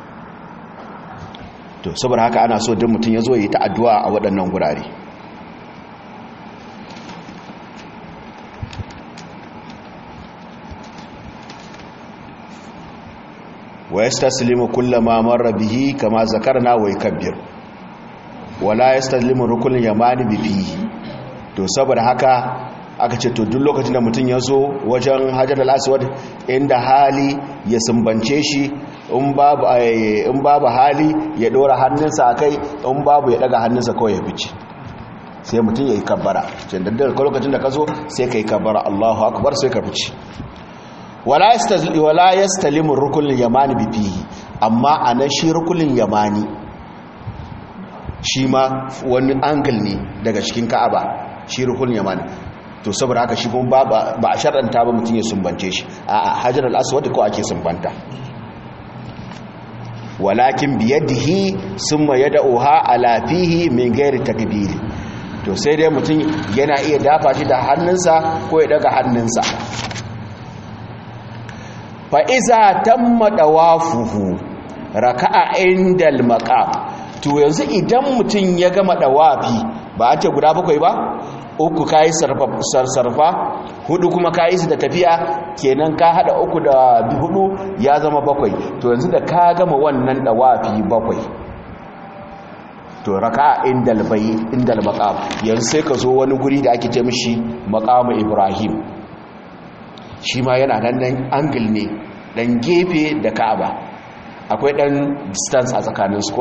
[SPEAKER 1] to saboda haka ana so duk mutum ya zo yi ta addu'a a waɗannan gurare wa yastaslimu kullama marra bihi kama zakarna wa yakabbir wala yastaslimu rukun yamani bihi to saboda haka aka ce to duk lokacin da mutum ya zo wajen hajar al-aswad inda hali ya sumbance shi in babu in babu hali ya dora hannunsa akai in babu ya daga hannunsa kawai ya fice sai mutum ya yi kabbara cin da daga lokacin da ka zo sai ka yi kabbara Allahu akbar sai ka fice wala yastazli wala yastalimu rukunin yamani bifihi amma ana shi rukunin yamani shi ma wani angle ne daga cikin ka'aba shi rukunin yamani to saboda haka shi kuma ba a shar'anta ba mutum ya sumbance shi a hajar al-aswad ko ake sumbanta walakin biyadihi summa yad'uha ala fihi min ghairi takbir to sai dai mutum yana iya dafa shi da hannunsa ko ya daga hannunsa fa iza tamma dawafuhu raka'a indal maqam to yanzu idan mutum ya gama dawafi ba a ce guda bakwai ba uku kayi sarsarfa hudu kuma kayi su da tafiya kenan ka hada uku da hudu ya zama bakwai to yanzu da ka gama wannan dawafi bakwai to raka indal bai indal maqam yanzu sai ka zo wani guri da ake ce mishi maqamu ibrahim shi ma yana nan nan angle ne dan gefe da ka'aba akwai dan distance a tsakanin su ko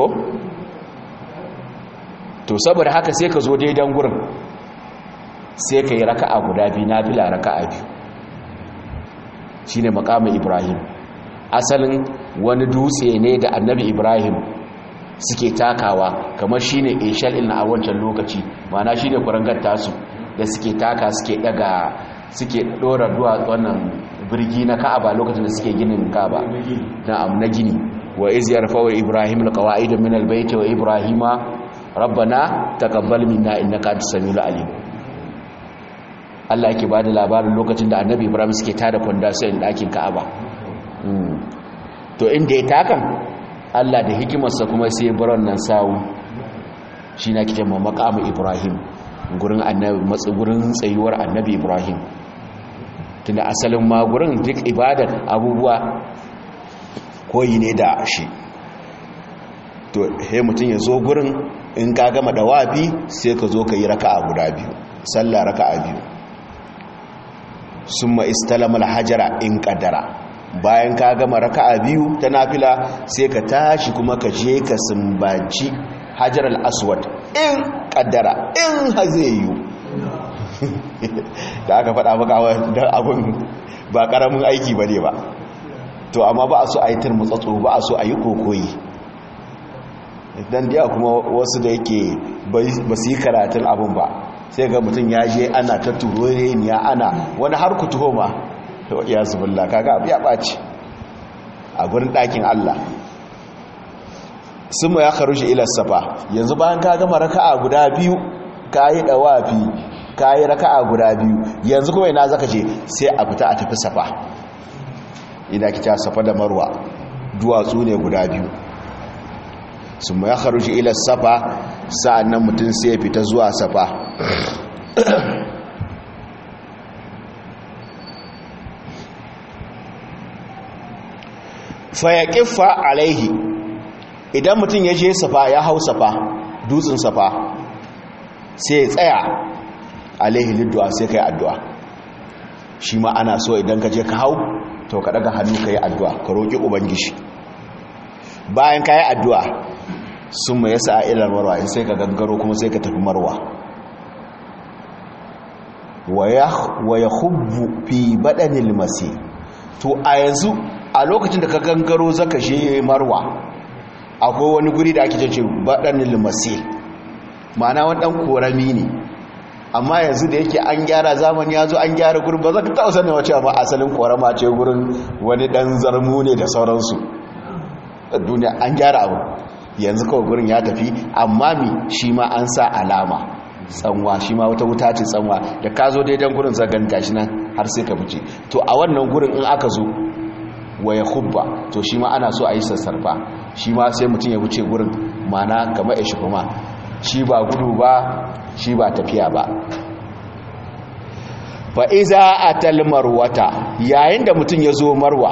[SPEAKER 1] to saboda haka sai ka zo daidan gurin sai ka yi raka'a guda biyu na fila raka'a biyu shi ne makamun ibrahim asalin wani dutse ne da annabi ibrahim suke takawa kamar shi ne ishal ina a wancan lokaci mana shi ne kurangar tasu da suke taka suke daga suke dora duwa wannan birgi na ka'aba lokacin da suke ginin ka'aba na gini wa iz yarfa wa ibrahim alqawaid min albayt wa ibrahima rabbana taqabbal minna innaka antas samiul alim Allah yake bada labarin lokacin da Annabi Ibrahim suke tada foundation ɗakin Ka'aba to inda ya takan Allah da hikimarsa kuma sai baron nan sawu shi na kike maqamu Ibrahim gurin Annabi matsi gurin tsayuwar Annabi Ibrahim tunda asalin ma gurin duk ibadar abubuwa koyi ne da shi to he mutum ya zo gurin in ka gama dawafi sai ka zo ka yi raka'a guda biyu sallah raka'a biyu summa istalama hajara in qaddara bayan ka gama raka'a biyu ta nafila sai ka tashi kuma ka je ka sumbaci hajar al-aswad in qaddara in hazeyu da aka faɗa maka don abin ba ƙaramin aiki ba ne ba to amma ba a so a yi turmutsatso ba a so a yi kokoyi don diya kuma wasu da yake ba su yi karatun abin ba sai ga mutum ya je ana ta turoreniya ana wani har ku tuho ma ya zubulla kaga abu ya ɓaci a gurin ɗakin allah sun ma ya karu shi ilar safa yanzu bayan ka gama raka'a guda biyu ka yi ɗawafi ka yi raka'a guda biyu yanzu kuma ina zaka je sai a fita a tafi safa ina kita safa da marwa duwatsu ne guda biyu su ma ya kharuji ila safa sa'annan mutum sai ya fita zuwa safa fa ya kiffa alaihi idan mutum ya je safa ya hau safa dutsen safa sai ya tsaya alaihi liddu'a sai ka yi addu'a shi ma ana so idan ka je ka hau to ka daga hannu ka yi addu'a ka roƙi ubangishi bayan ka yi addu'a sun mai yasa a ilar marwa in sai ka gangaro kuma sai ka tafi marwa wa ya hubbu fi baɗanil masi to a yanzu a lokacin da ka gangaro zaka shi marwa akwai wani guri da ake ce baɗanil masi ma'ana wani ɗan korami ne amma yanzu da yake an gyara zamani ya zo an gyara gurin ba za ka taɓa sanin wace amma asalin korama ce gurin wani ɗan zarmu ne da sauransu duniya an gyara abu yanzu kawai gurin ya tafi amma mi shi ma an sa alama tsanwa shi ma wata wuta ce tsanwa da ka zo daidan gurin zagan gashi nan har sai ka fice to a wannan gurin in aka zo waya hubba to shi ma ana so a yi sassarfa shi ma sai mutum ya wuce gurin mana kamar ya shi kuma shi ba gudu ba shi ba tafiya ba fa'iza a talmarwata yayin da mutum ya zo marwa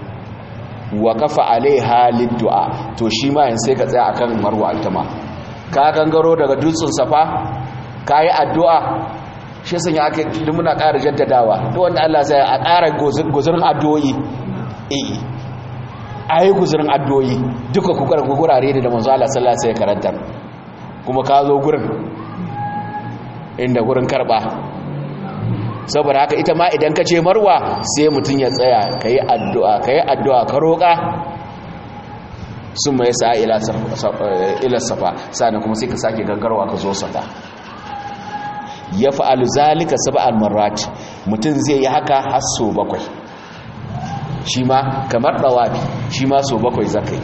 [SPEAKER 1] wa kafa alaiha liddu'a to shi ma yin sai ka tsaya akan marwa ita ma ka gangaro daga dutsen safa ka yi addu'a shi sun yi aka yi muna ƙara jaddadawa to wanda Allah sai a ƙara guzurin addu'o'i eh a yi guzurin addu'o'i duka gurare da manzo Allah sallallahu alaihi karantar kuma ka zo gurin inda gurin karba saboda haka ita ma idan ka ce marwa sai mutum ya tsaya ka yi addu'a ka yi addu'a ka roƙa sun mai sa ila safa sa'ana kuma sai ka sake gangarwa ka zo safa ya fa'alu zalika saba almarat mutum zai yi haka har so bakwai shi ma kamar ɗawafi shi ma so bakwai zakai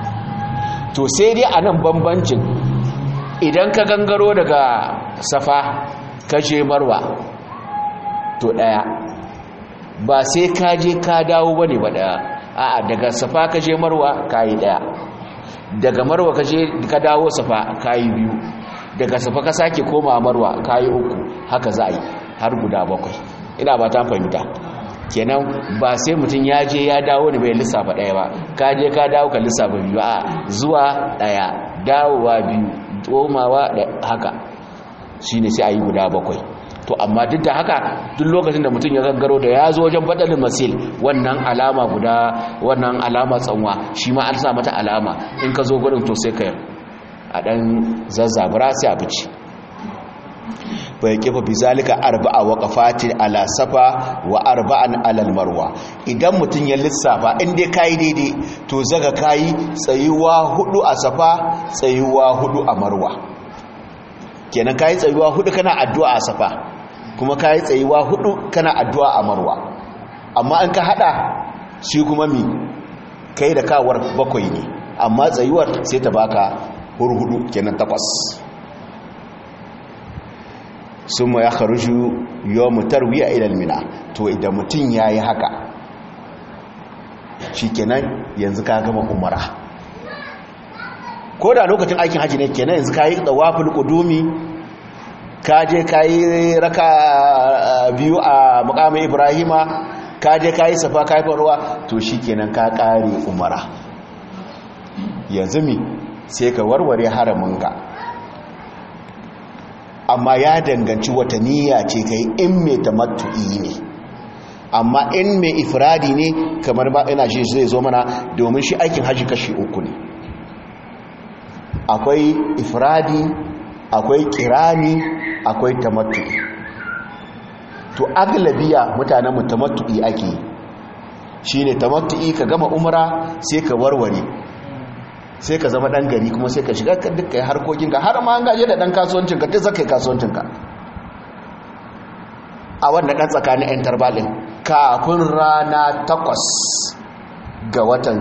[SPEAKER 1] to sai dai a nan bambancin idan ka gangaro daga safa ka je marwa to daya ba sai ka je ka dawo bane ba daya a'a daga safa ka je marwa kayi daya daga marwa ka je ka dawo safa kayi biyu daga safa ka sake koma marwa kayi uku haka za a yi har guda bakwai ina ba ta fahimta kenan ba sai mutum ya je ya dawo ne bai lissafa daya ba ka je ka dawo ka lissafa biyu a zuwa daya dawowa biyu tsomawa da haka shine sai a yi guda bakwai to amma duk da haka duk lokacin da mutum ya gaggaro da ya zo wajen badalin masil wannan alama guda wannan alama tsanwa shi ma an sa mata alama in ka zo gudun to sai ka a dan zazzabura sai a bici bai kifa bizalika arba'a waqafatin ala safa wa arba'an ala marwa idan mutum ya lissafa in dai kai daidai to zaga kai tsayuwa hudu a safa tsayuwa hudu a marwa kenan kayi tsayuwa hudu kana addu'a a safa kuma kayi tsayuwa hudu kana addu'a a marwa amma an ka hada shi kuma mi kai da kawar bakwai ne amma tsayuwar sai ta baka hurhudu kenan takwas sun ma ya kharuju yawon tarwiya ilal mina to idan mutum ya yi haka shi kenan yanzu ka gama umara ko da lokacin aikin haji ne kenan yanzu ka yi tsawafin kudumi ka je ka yi raka biyu a mukamin ibrahima ka je ka yi safa ka yi faruwa to shi kenan ka kare umara yanzu mi sai ka warware haraminka amma ya danganci wata niyya ce kai in mai tamattu'i ne amma in mai ifradi ne kamar ba ina shi zai zo mana domin shi aikin haji kashi uku ne akwai ifradi akwai kirani akwai tamattu'i to aglabiya mutanen tamattu'i ake shine tamattu'i ka gama umra sai ka warware sai ka zama dan gari kuma sai ka shiga dukkan harkokinka har ma an gaje da dan kasuwancinka duk zaka yi kasuwancinka a wannan dan tsakanin yan tarbalin kafin rana takwas ga watan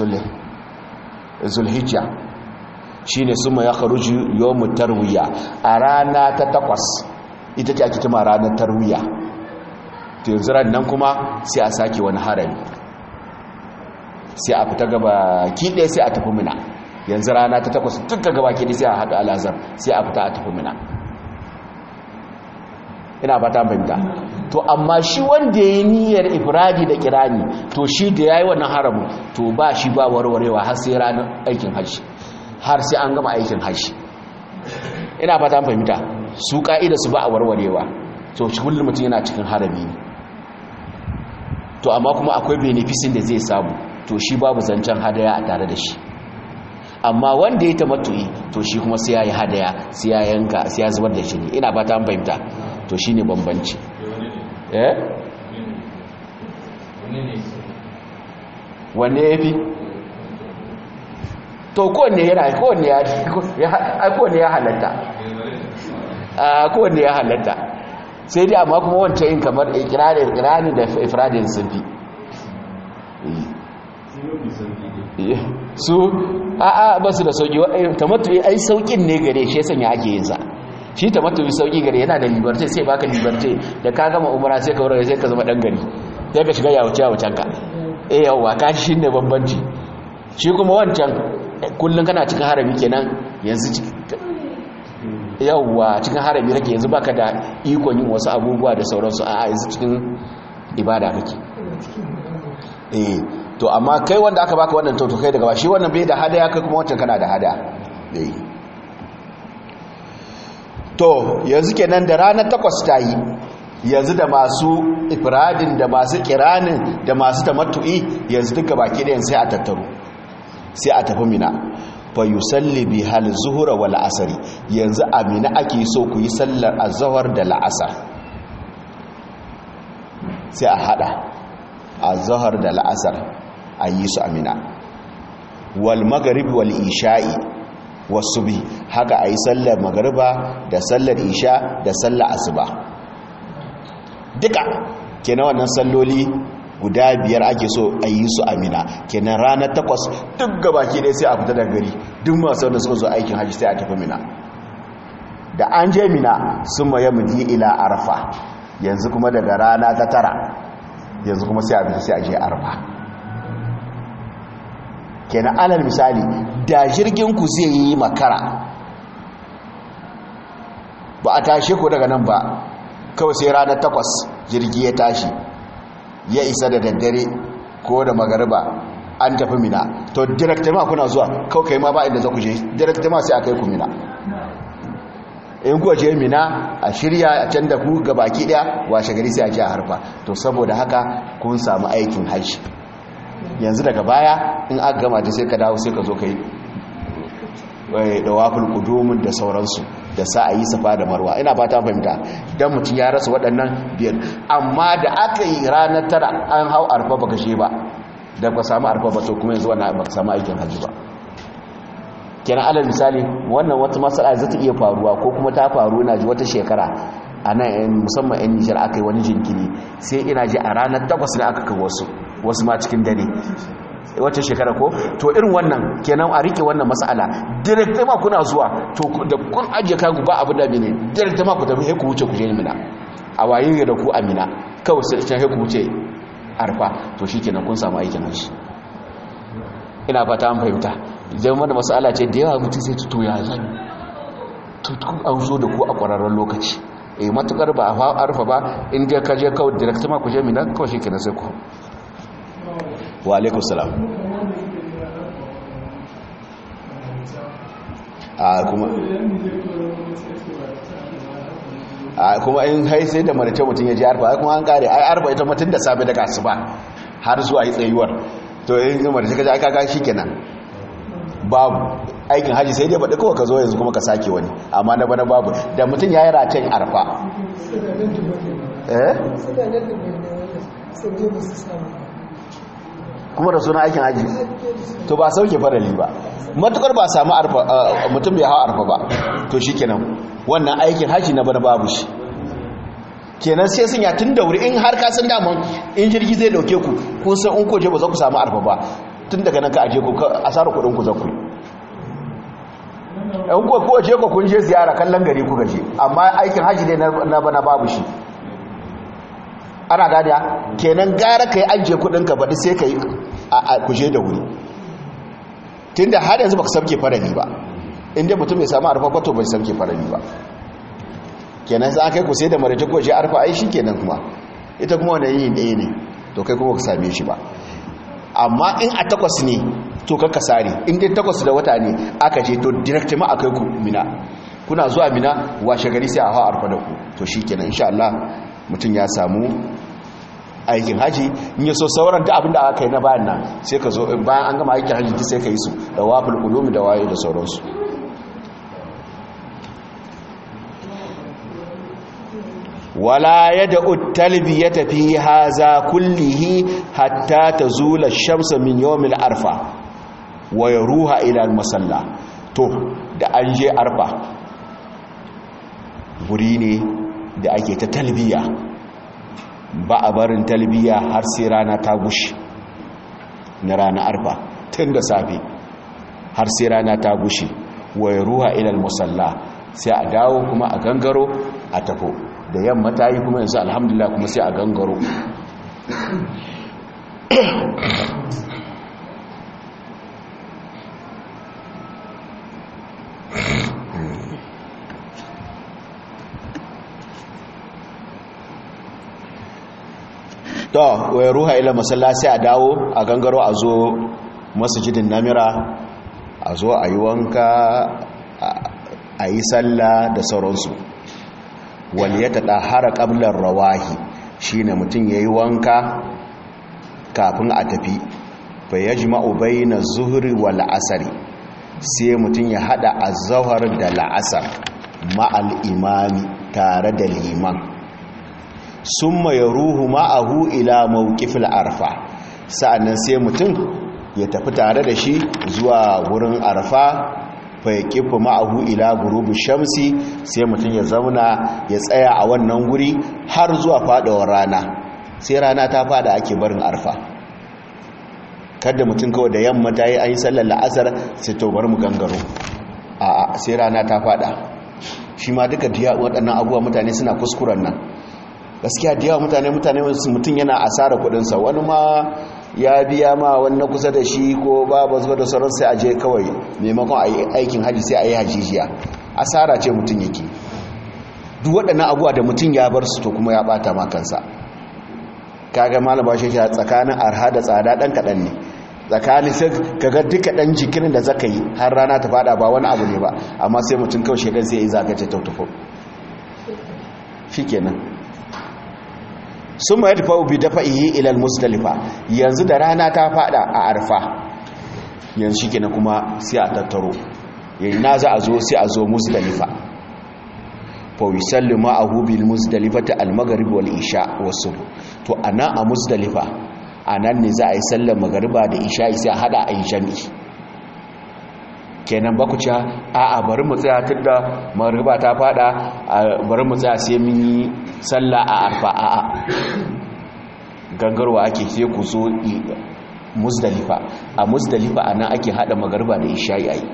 [SPEAKER 1] zulhijja shine suma ya kharuju yawmut tarwiya a rana ta takwas ita ce ake kima ranar tarwiya to yanzu nan kuma sai a sake wani harami sai a fita gaba kiɗe sai a tafi mina yanzu rana ta takwas duka gaba kiɗe sai a haɗu alazar sai a fita a tafi mina ina ba ta fahimta to amma shi wanda ya yi niyyar ifradi da kirani to shi da ya yi wannan haramun to ba shi ba warwarewa har sai ranar aikin hajji har sai an gama aikin hajji ina ba ta fahimta su ka'ida su ba a warwarewa to shi kullum mutum yana cikin harami ne to amma kuma akwai beneficin da zai samu to shi babu zancen hadaya a tare da shi amma wanda ya tamattu'i to shi kuma sai ya yi hadaya sai ya yanka sai ya zubar da shi ne ina ba ta fahimta to shi ne bambanci eh wanne ya fi to kowanne yana kowanne ya halatta kowanne ya halatta sai dai amma kuma wancan yin kamar ikirarin ikirarin da ifradin sun fi su a'a ba su da sauki tamattu'i ai saukin ne gare shi sanya ake yin sa shi tamattu'i sauki gare yana da liberty sai baka liberty da ka gama umara sai ka wurin sai ka zama dan gari sai ka shiga yawuce yawucen ka eh yawa ka shi ne bambanci shi kuma wancan kullun kana cikin harami kenan yanzu yawwa cikin harami kake yanzu baka da ikon yin wasu abubuwa da sauransu a yanzu cikin ibada kake eh to amma kai wanda aka baka wannan to kai daga ba shi wannan bai da hadaya kai kuma wancan kana da hadaya eh to yanzu kenan da ranar takwas ta yi yanzu da masu ifradin da masu kiranin da masu tamattu'i yanzu duka baki ɗayan sai a tattaro sai a tafi mina fa yusalli bi hal zuhura wal asri yanzu amina ake so ku yi sallar azhar da la'asar sai a hada azhar da la'asar a yi su amina wal maghrib wal isha'i wasubi haka ayi sallar magriba da sallar isha da sallar asuba duka kenan wannan salloli guda biyar ake so a yi su amina kenan ranar takwas duk gabaki ɗaya sai a fita da gari duk masu wanda suka zo aikin hajji sai a tafi mina da an je mina sun maye mudi ila arfa yanzu kuma daga rana ta tara yanzu kuma sai a fita sai a je arfa kenan alal misali da jirgin ku zai yi makara ba a tashe ku daga nan ba kawai sai ranar takwas jirgi ya tashi ya isa da daddare ko da magariba an tafi mina to direktama kuna zuwa kawai kai ma ba inda za ku je direktama sai a kai ku mina in kuwa je mina a shirya a can da ku ga baki daya washe gari sai a ji a harfa to saboda haka kun samu aikin hajji yanzu daga baya in aka gama ta sai ka dawo sai ka zo kai da wafil kudumin da sauransu da sa a yi safa da marwa ina ba ta fahimta don mutum ya rasa waɗannan biyar amma da aka yi ranar tara an hau arfa baka she ba da ba samu arfa ba to kuma yanzu wannan baka samu aikin hajji ba kenan alal misali wannan wata matsala za ta iya faruwa ko kuma ta faru ina ji wata shekara a nan musamman yan nijar aka yi wani jinkiri sai ina ji a ranar takwas ne aka kawo wasu wasu ma cikin dare wata shekara ko to irin wannan kenan a rike wannan mas'ala direct ma kuna zuwa to da kun ajiye kagu ba abu da mene direct ma ku tafi ku wuce ku je mina a waye da ku amina kawai sai can ku wuce arfa to shikenan kun samu aikin hajji ina fata an fahimta idan wanda mas'ala ce da yawa mutum sai to ya zan to kun an zo da ku a kwararren lokaci eh matukar ba a arfa ba in dai ka je kawai direct ma ku je mina kawai shikenan sai ku wa alaikun salam
[SPEAKER 2] a kuma a kuma in hai sai da marice mutum ya ji arfa ai kuma an kare ai arfa ita mutum da safe daga asuba har zuwa yi tsayuwar to in marice ka ji aka ga kenan babu aikin haji sai dai baɗi kawai ka zo yanzu kuma ka sake wani amma na bana babu da mutum ya yi ratayin arfa eh kuma da suna aikin haji to ba sauke farali ba matukar ba samu mutum bai hawa arfa ba to shi kenan wannan aikin haji na bana babu shi kenan sai sun ya tun da wuri in har kasan daman in jirgi zai dauke ku kun san in koje ba za ku samu arfa ba tun daga nan ka aje ku asara kudin ku za ku in ko ko je ku kun je ziyara kallon gari ku gaje amma aikin haji ne na bana babu shi ana gada kenan gara ka yi ajiye kudinka baɗi sai ka yi a kuje da wuri tun da har yanzu ba ka samke farani ba inda mutum ya samu arfa kwato bai samke farani ba kenan za kai ku sai da marita ko shi arfa ai shi kenan kuma ita kuma wani yin ɗaya ne to kai kuma ka same shi ba amma in a takwas ne to ka sare in dai takwas da wata ne aka je to direct ma akai ku mina kuna zuwa mina washe gari sai a hawa arfa da ku to shi kenan insha Allah mutum ya samu aikin haji in yaso sauran da abinda aka yi na bayan nan sai ka zo bayan an gama aikin haji sai ka yi su da wafil ulumi da waye da sauransu wala yad'u talbiyata fi haza kullihi hatta tazula ash-shamsu min yawmil arfa wa yaruha ila al-musalla to da an je arfa guri ne da ake ta talbiya ba a barin talbiya har sai rana ta gushi na rana arfa tun da safe har sai rana ta gushi wai ruwa ilal musalla sai a dawo kuma a gangaro a tafo da yamma ta yi kuma yanzu alhamdulillah kuma sai a gangaro to wai ruha ila masallaci a dawo a gangaro a zo masjidin namira a zo a yi wanka a yi sallah da sauransu wal ya taɗa hara ƙablar rawahi shi ne mutum ya yi wanka kafin a tafi fa ya ji ma'ubai na zuhuri wa la'asari sai mutum ya haɗa a zahar da la'asar ma'al imami tare da liman sun ya ruhu ma'ahu ila mawukifil arfa sa'annan sai mutum ya tafi tare da shi zuwa wurin arfa fai kifu ma'ahu ila gurubu shamsi sai mutum ya zauna ya tsaya a wannan guri har zuwa fadawar rana sai rana ta fada ake barin arfa kada mutum kawai da yamma ta yi an yi sallar la'asar sai to bar mu gangaro a sai rana ta fada shi ma duka diya waɗannan abubuwa mutane suna kuskuren nan gaskiya da yawa mutane mutane mutum yana asara kudinsa wani ma ya biya ma wani na kusa da shi ko babu zuwa da sauran sai a je kawai maimakon a yi aikin haji sai a yi hajijiya asara ce mutum yake duk waɗannan abuwa da mutum ya bar su to kuma ya ɓata ma kansa kaga malaba shi tsakanin arha da tsada ɗan kaɗan ne tsakanin sai kaga duka ɗan jikin da zaka yi har rana ta fada ba wani abu ne ba amma sai mutum kawai shekan sai ya yi zagace tautufo shi kenan sun ma yadda fa'ubi dafa iyi ilal musdalifa yanzu da rana ta fada a arfa yanzu shi kenan kuma sai a tattaro yayi na za a zo sai a zo musdalifa fawi sallu ma'ahu bil musdalifata al-maghrib wal isha wasu to ana a musdalifa anan ne za a yi sallar magariba da isha sai a hada a yi jami'i kenan baku ci a'a bari mu tsaya tunda magariba ta fada bari mu tsaya sai mun yi sallah a arfa a'a gangarwa ake sai ku zo musdalifa a musdalifa anan ake hada magariba da isha yayi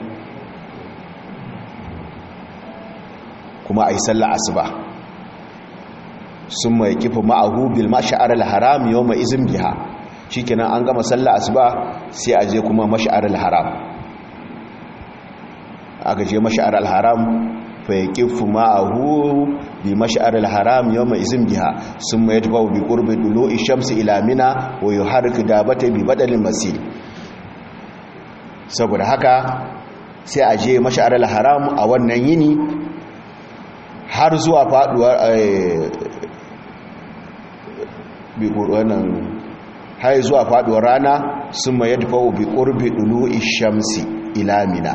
[SPEAKER 2] kuma a yi sallah asuba sun mai kifa ma'ahu bil mash'ar al-haram yawma izin biha shikenan an gama sallah asuba sai a je kuma mash'ar al-haram aka je mash'ar al-haram fa yaqifu ma'ahu bi mash'ar al-haram yawma izin biha summa yadfa bi qurbi dulu'i shamsi ila mina wa yuharriku dabata bi badalin masil saboda haka
[SPEAKER 1] sai a je mash'aril haram a wannan yini har zuwa faduwar wannan har zuwa faduwar rana sun ma yadda bi qurbi dulu'i shamsi ila mina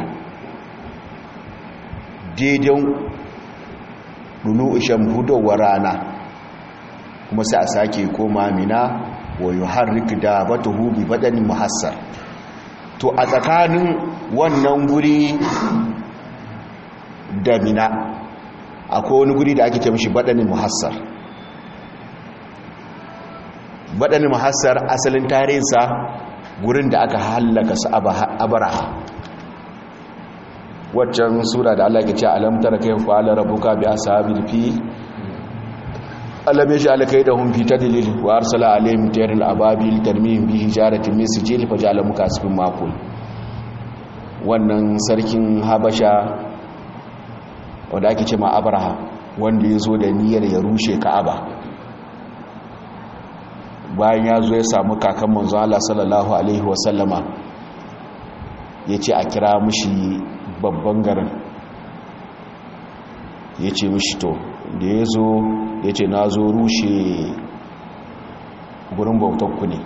[SPEAKER 1] daidai dulu'i shamhudowar rana kuma sai a sake koma mina wa yuharrik dabatuhu bi badanin muhassar to a tsakanin wannan guri da mina akwai wani guri da ake ce mishi badanin muhassar badanin muhassar asalin tarihinsa gurin da aka hallaka su abaraha waccan sura da Allah ke ce alam tara kai fa'ala rabbuka bi ashabil fi alam yaj'al kaydahum fi tadlil wa arsala alayhim tayran ababil tarmihim bi hijaratin min sijil faj'ala mukasifin maqul wannan sarkin habasha wanda ake ce ma abraha wanda ya zo da niyyar ya rushe ka'aba bayan ya zo ya samu kakan manzo Allah sallallahu alaihi wasallama ya ce a kira mushi babban garin ya ce mushi to da ya zo ya ce na zo rushe gurin bautanku ne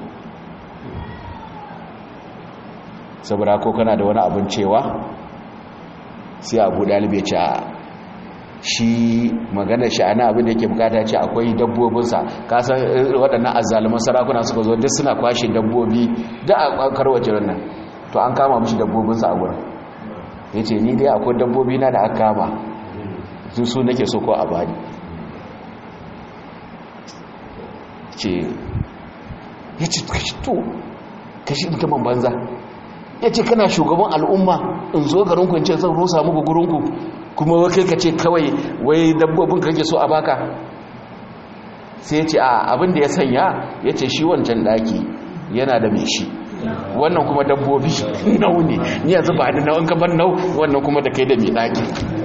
[SPEAKER 1] saboda ko kana da wani abin cewa sai abu dalibai ce a shi magana shi ana abin da yake bukata ce akwai dabbobinsa kasan waɗannan azzaluman sarakuna suka zo duk suna kwashe dabbobi da a karwace wannan to an kama mishi dabbobinsa a gurin ya ce ni dai akwai dabbobi na da aka kama su su nake so ko a bani ce ya ce kashi to kashi mutumin banza ya ce kana shugaban al'umma in zo garinku in ce zan rusa muku gurinku kuma wakai ka ce kawai wai dabbobin kake so a baka sai ce a abin da ya sanya ya ce shi wancan daki yana da mai shi wannan kuma dabbobi nau ne ni yanzu ba da nau'in kamar nau wannan kuma da kai da mai daki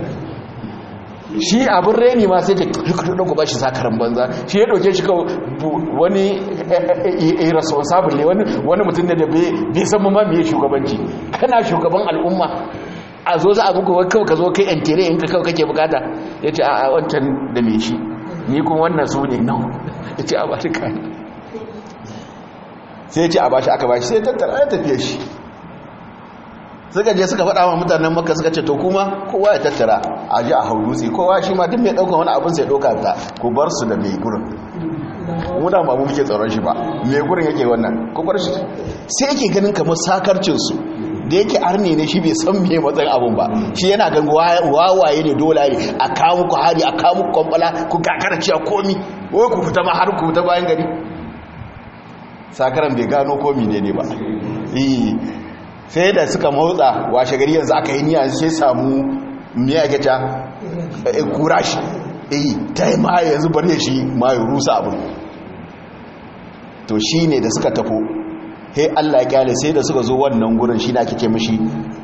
[SPEAKER 1] shi abin reni ma sai ta kudu ku ba shi sakarar banza shi ya ɗauke shi kawai wani irresponsible ne wani mutum da bai san ma mai shugabanci kana shugaban al'umma a zo za a muku kawai ka zo kai yan tere in ka kawai kake bukata ya ce a wancan da mai shi ni kuma wannan su ne nan ya ce a ba shi kayan sai ya ce a ba shi aka ba shi sai tattara ya tafiye shi suka je suka faɗa wa mutanen maka suka ce to kuma kowa ya tattara a ji a hau dutse kowa shi ma duk mai ɗaukan wani abin sai ɗauka ta ku bar su da mai gurin muna ba mu muke tsaron shi ba mai gurin yake wannan ku bar shi sai yake ganin kamar sakarcinsu da yake arne ne shi bai san me matsayin abun ba shi yana gan wawaye ne dole ne a kawo ku hari a kawo ku kwamfala ku kakara ciya komi wai ku fita ma har ku fita bayan gari sakaran bai gano komi ne ne ba sai da suka motsa washe gari yanzu aka yi niyya sai samu miya gaca kura shi eh ta yi ma yanzu bari shi ma yi rusa abin to shi ne da suka tafo he Allah ya kyale sai da suka zo wannan gurin shi da ake ce mishi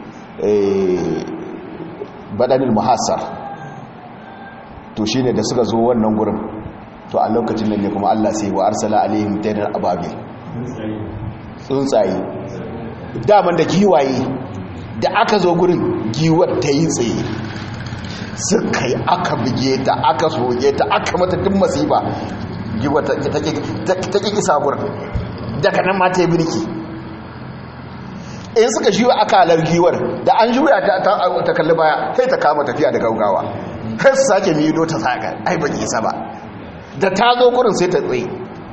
[SPEAKER 1] badanil muhassar to shi ne da suka zo wannan gurin to a lokacin nan ne kuma Allah sai wa arsala alaihim tayran ababil tsuntsaye daman da giwaye da aka zo gurin giwar ta yi tsaye suka yi aka buge ta aka soge ta aka mata duk masifa giwar ta ƙi kisa gurin daga nan mata yi birki in suka shiwa akalar giwar da an juya ta kalli baya sai ta kama tafiya da gaugawa sai su sake mido ta saka ai ba isa ba da ta zo gurin sai ta tsaye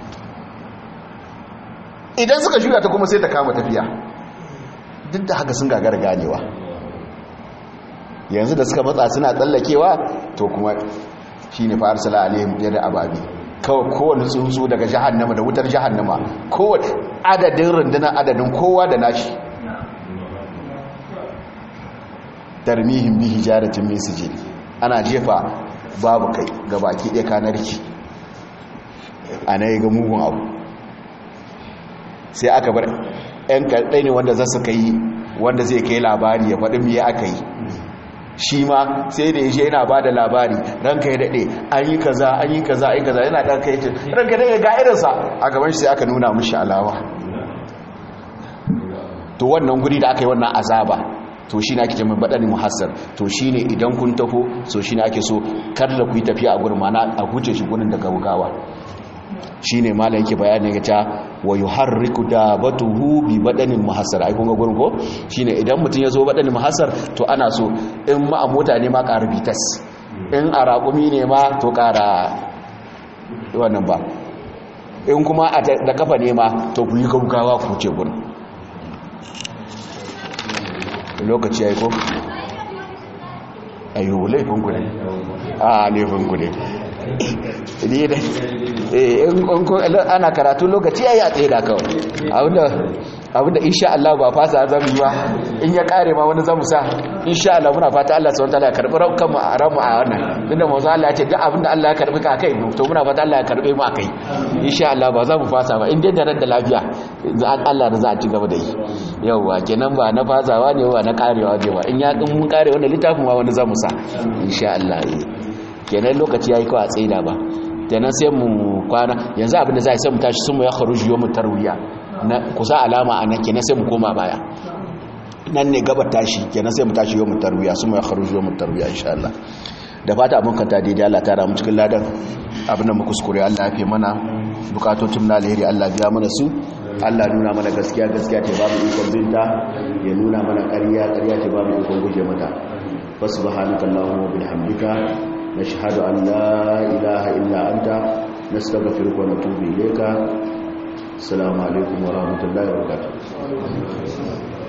[SPEAKER 1] idan suka juya ta kuma sai ta kama tafiya duk da haka sun gagara ganewa yanzu da suka matsa suna tsallakewa to kuma shi ne fa'ar sala alayhim yadda ababi kawai kowane tsuntsu daga jahannama da wutar jahannama kowane adadin rundunar adadin kowa da nashi tarmihin bihi jaratin min sijil ana jefa babu kai ga baki ɗaya kanarki ana yi ga mugun abu sai aka bar 'yan kaɗai ne wanda za su kai wanda zai kai labari ya faɗi miya aka yi shi ma sai da yaje yana ba da labari ranka ya daɗe an yi kaza an yi kaza an yi kaza yana ɗan kai ranka daɗe ga irinsa a gaban shi sai aka nuna mushi alawa to wannan guri da aka yi wannan azaba
[SPEAKER 2] to shi ne ake jami'in baɗani muhassar to shi ne idan kun taho so shi ne ake so kar da ku yi tafiya a gurin mana a huce shi gurin da gaugawa shi ne malam yake bayanin ya ta wa yi harriku da batuhu bi baɗanin muhassar a kunga gurin ko shi ne idan mutum ya zo baɗanin muhassar to ana so in ma a mota ne ma ƙara bitas in a raƙumi ne ma to ƙara wannan ba in kuma da kafa ne ma to ku yi gaugawa ku ce gurin lokaci ya yi ko? ayyubu laifinku ne a laifinku ne ana karatu lokaci ya yi a tsaye da kawai abinda insha Allah ba fasa zamu yi ba in ya kare ma wani zamu sa insha Allah muna fata Allah subhanahu wataala ya karbi ranmu a ranmu a wannan tunda manzo Allah ya ce duk abinda Allah ya karbi ka kai to muna fata Allah ya karbe mu akai insha Allah ba za mu fasa ba in dai da ran da lafiya Allah da za a ci gaba da yi yauwa kenan ba na fasawa ne ba na karewa ne ba in ya din mun kare wannan littafin ma wani zamu sa insha Allah kenan lokaci yayi kawai a tsaida ba kenan sai mu kwana yanzu abinda za a sai mu tashi sun mu ya kharuji yawmu tarwiya na kusa alama anan kenan sai mu koma baya nan ne gabar tashi kenan sai mu tashi yawmu tarwiya sun mu ya kharuji yawmu tarwiya insha Allah da fata abin kanta daidai Allah ta ramu cikin ladan abin da mu kuskure Allah ya fi mana bukatotun na alheri Allah biya mana su Allah nuna mana gaskiya gaskiya ce babu ikon binta ya nuna mana ƙarya ƙarya ce babu ikon guje mata fa subhanaka allahumma wa bihamdika nashhadu an la ilaha illa anta nastaghfiruka wa natubu ilayka assalamu alaikum wa rahmatullahi wa barakatuh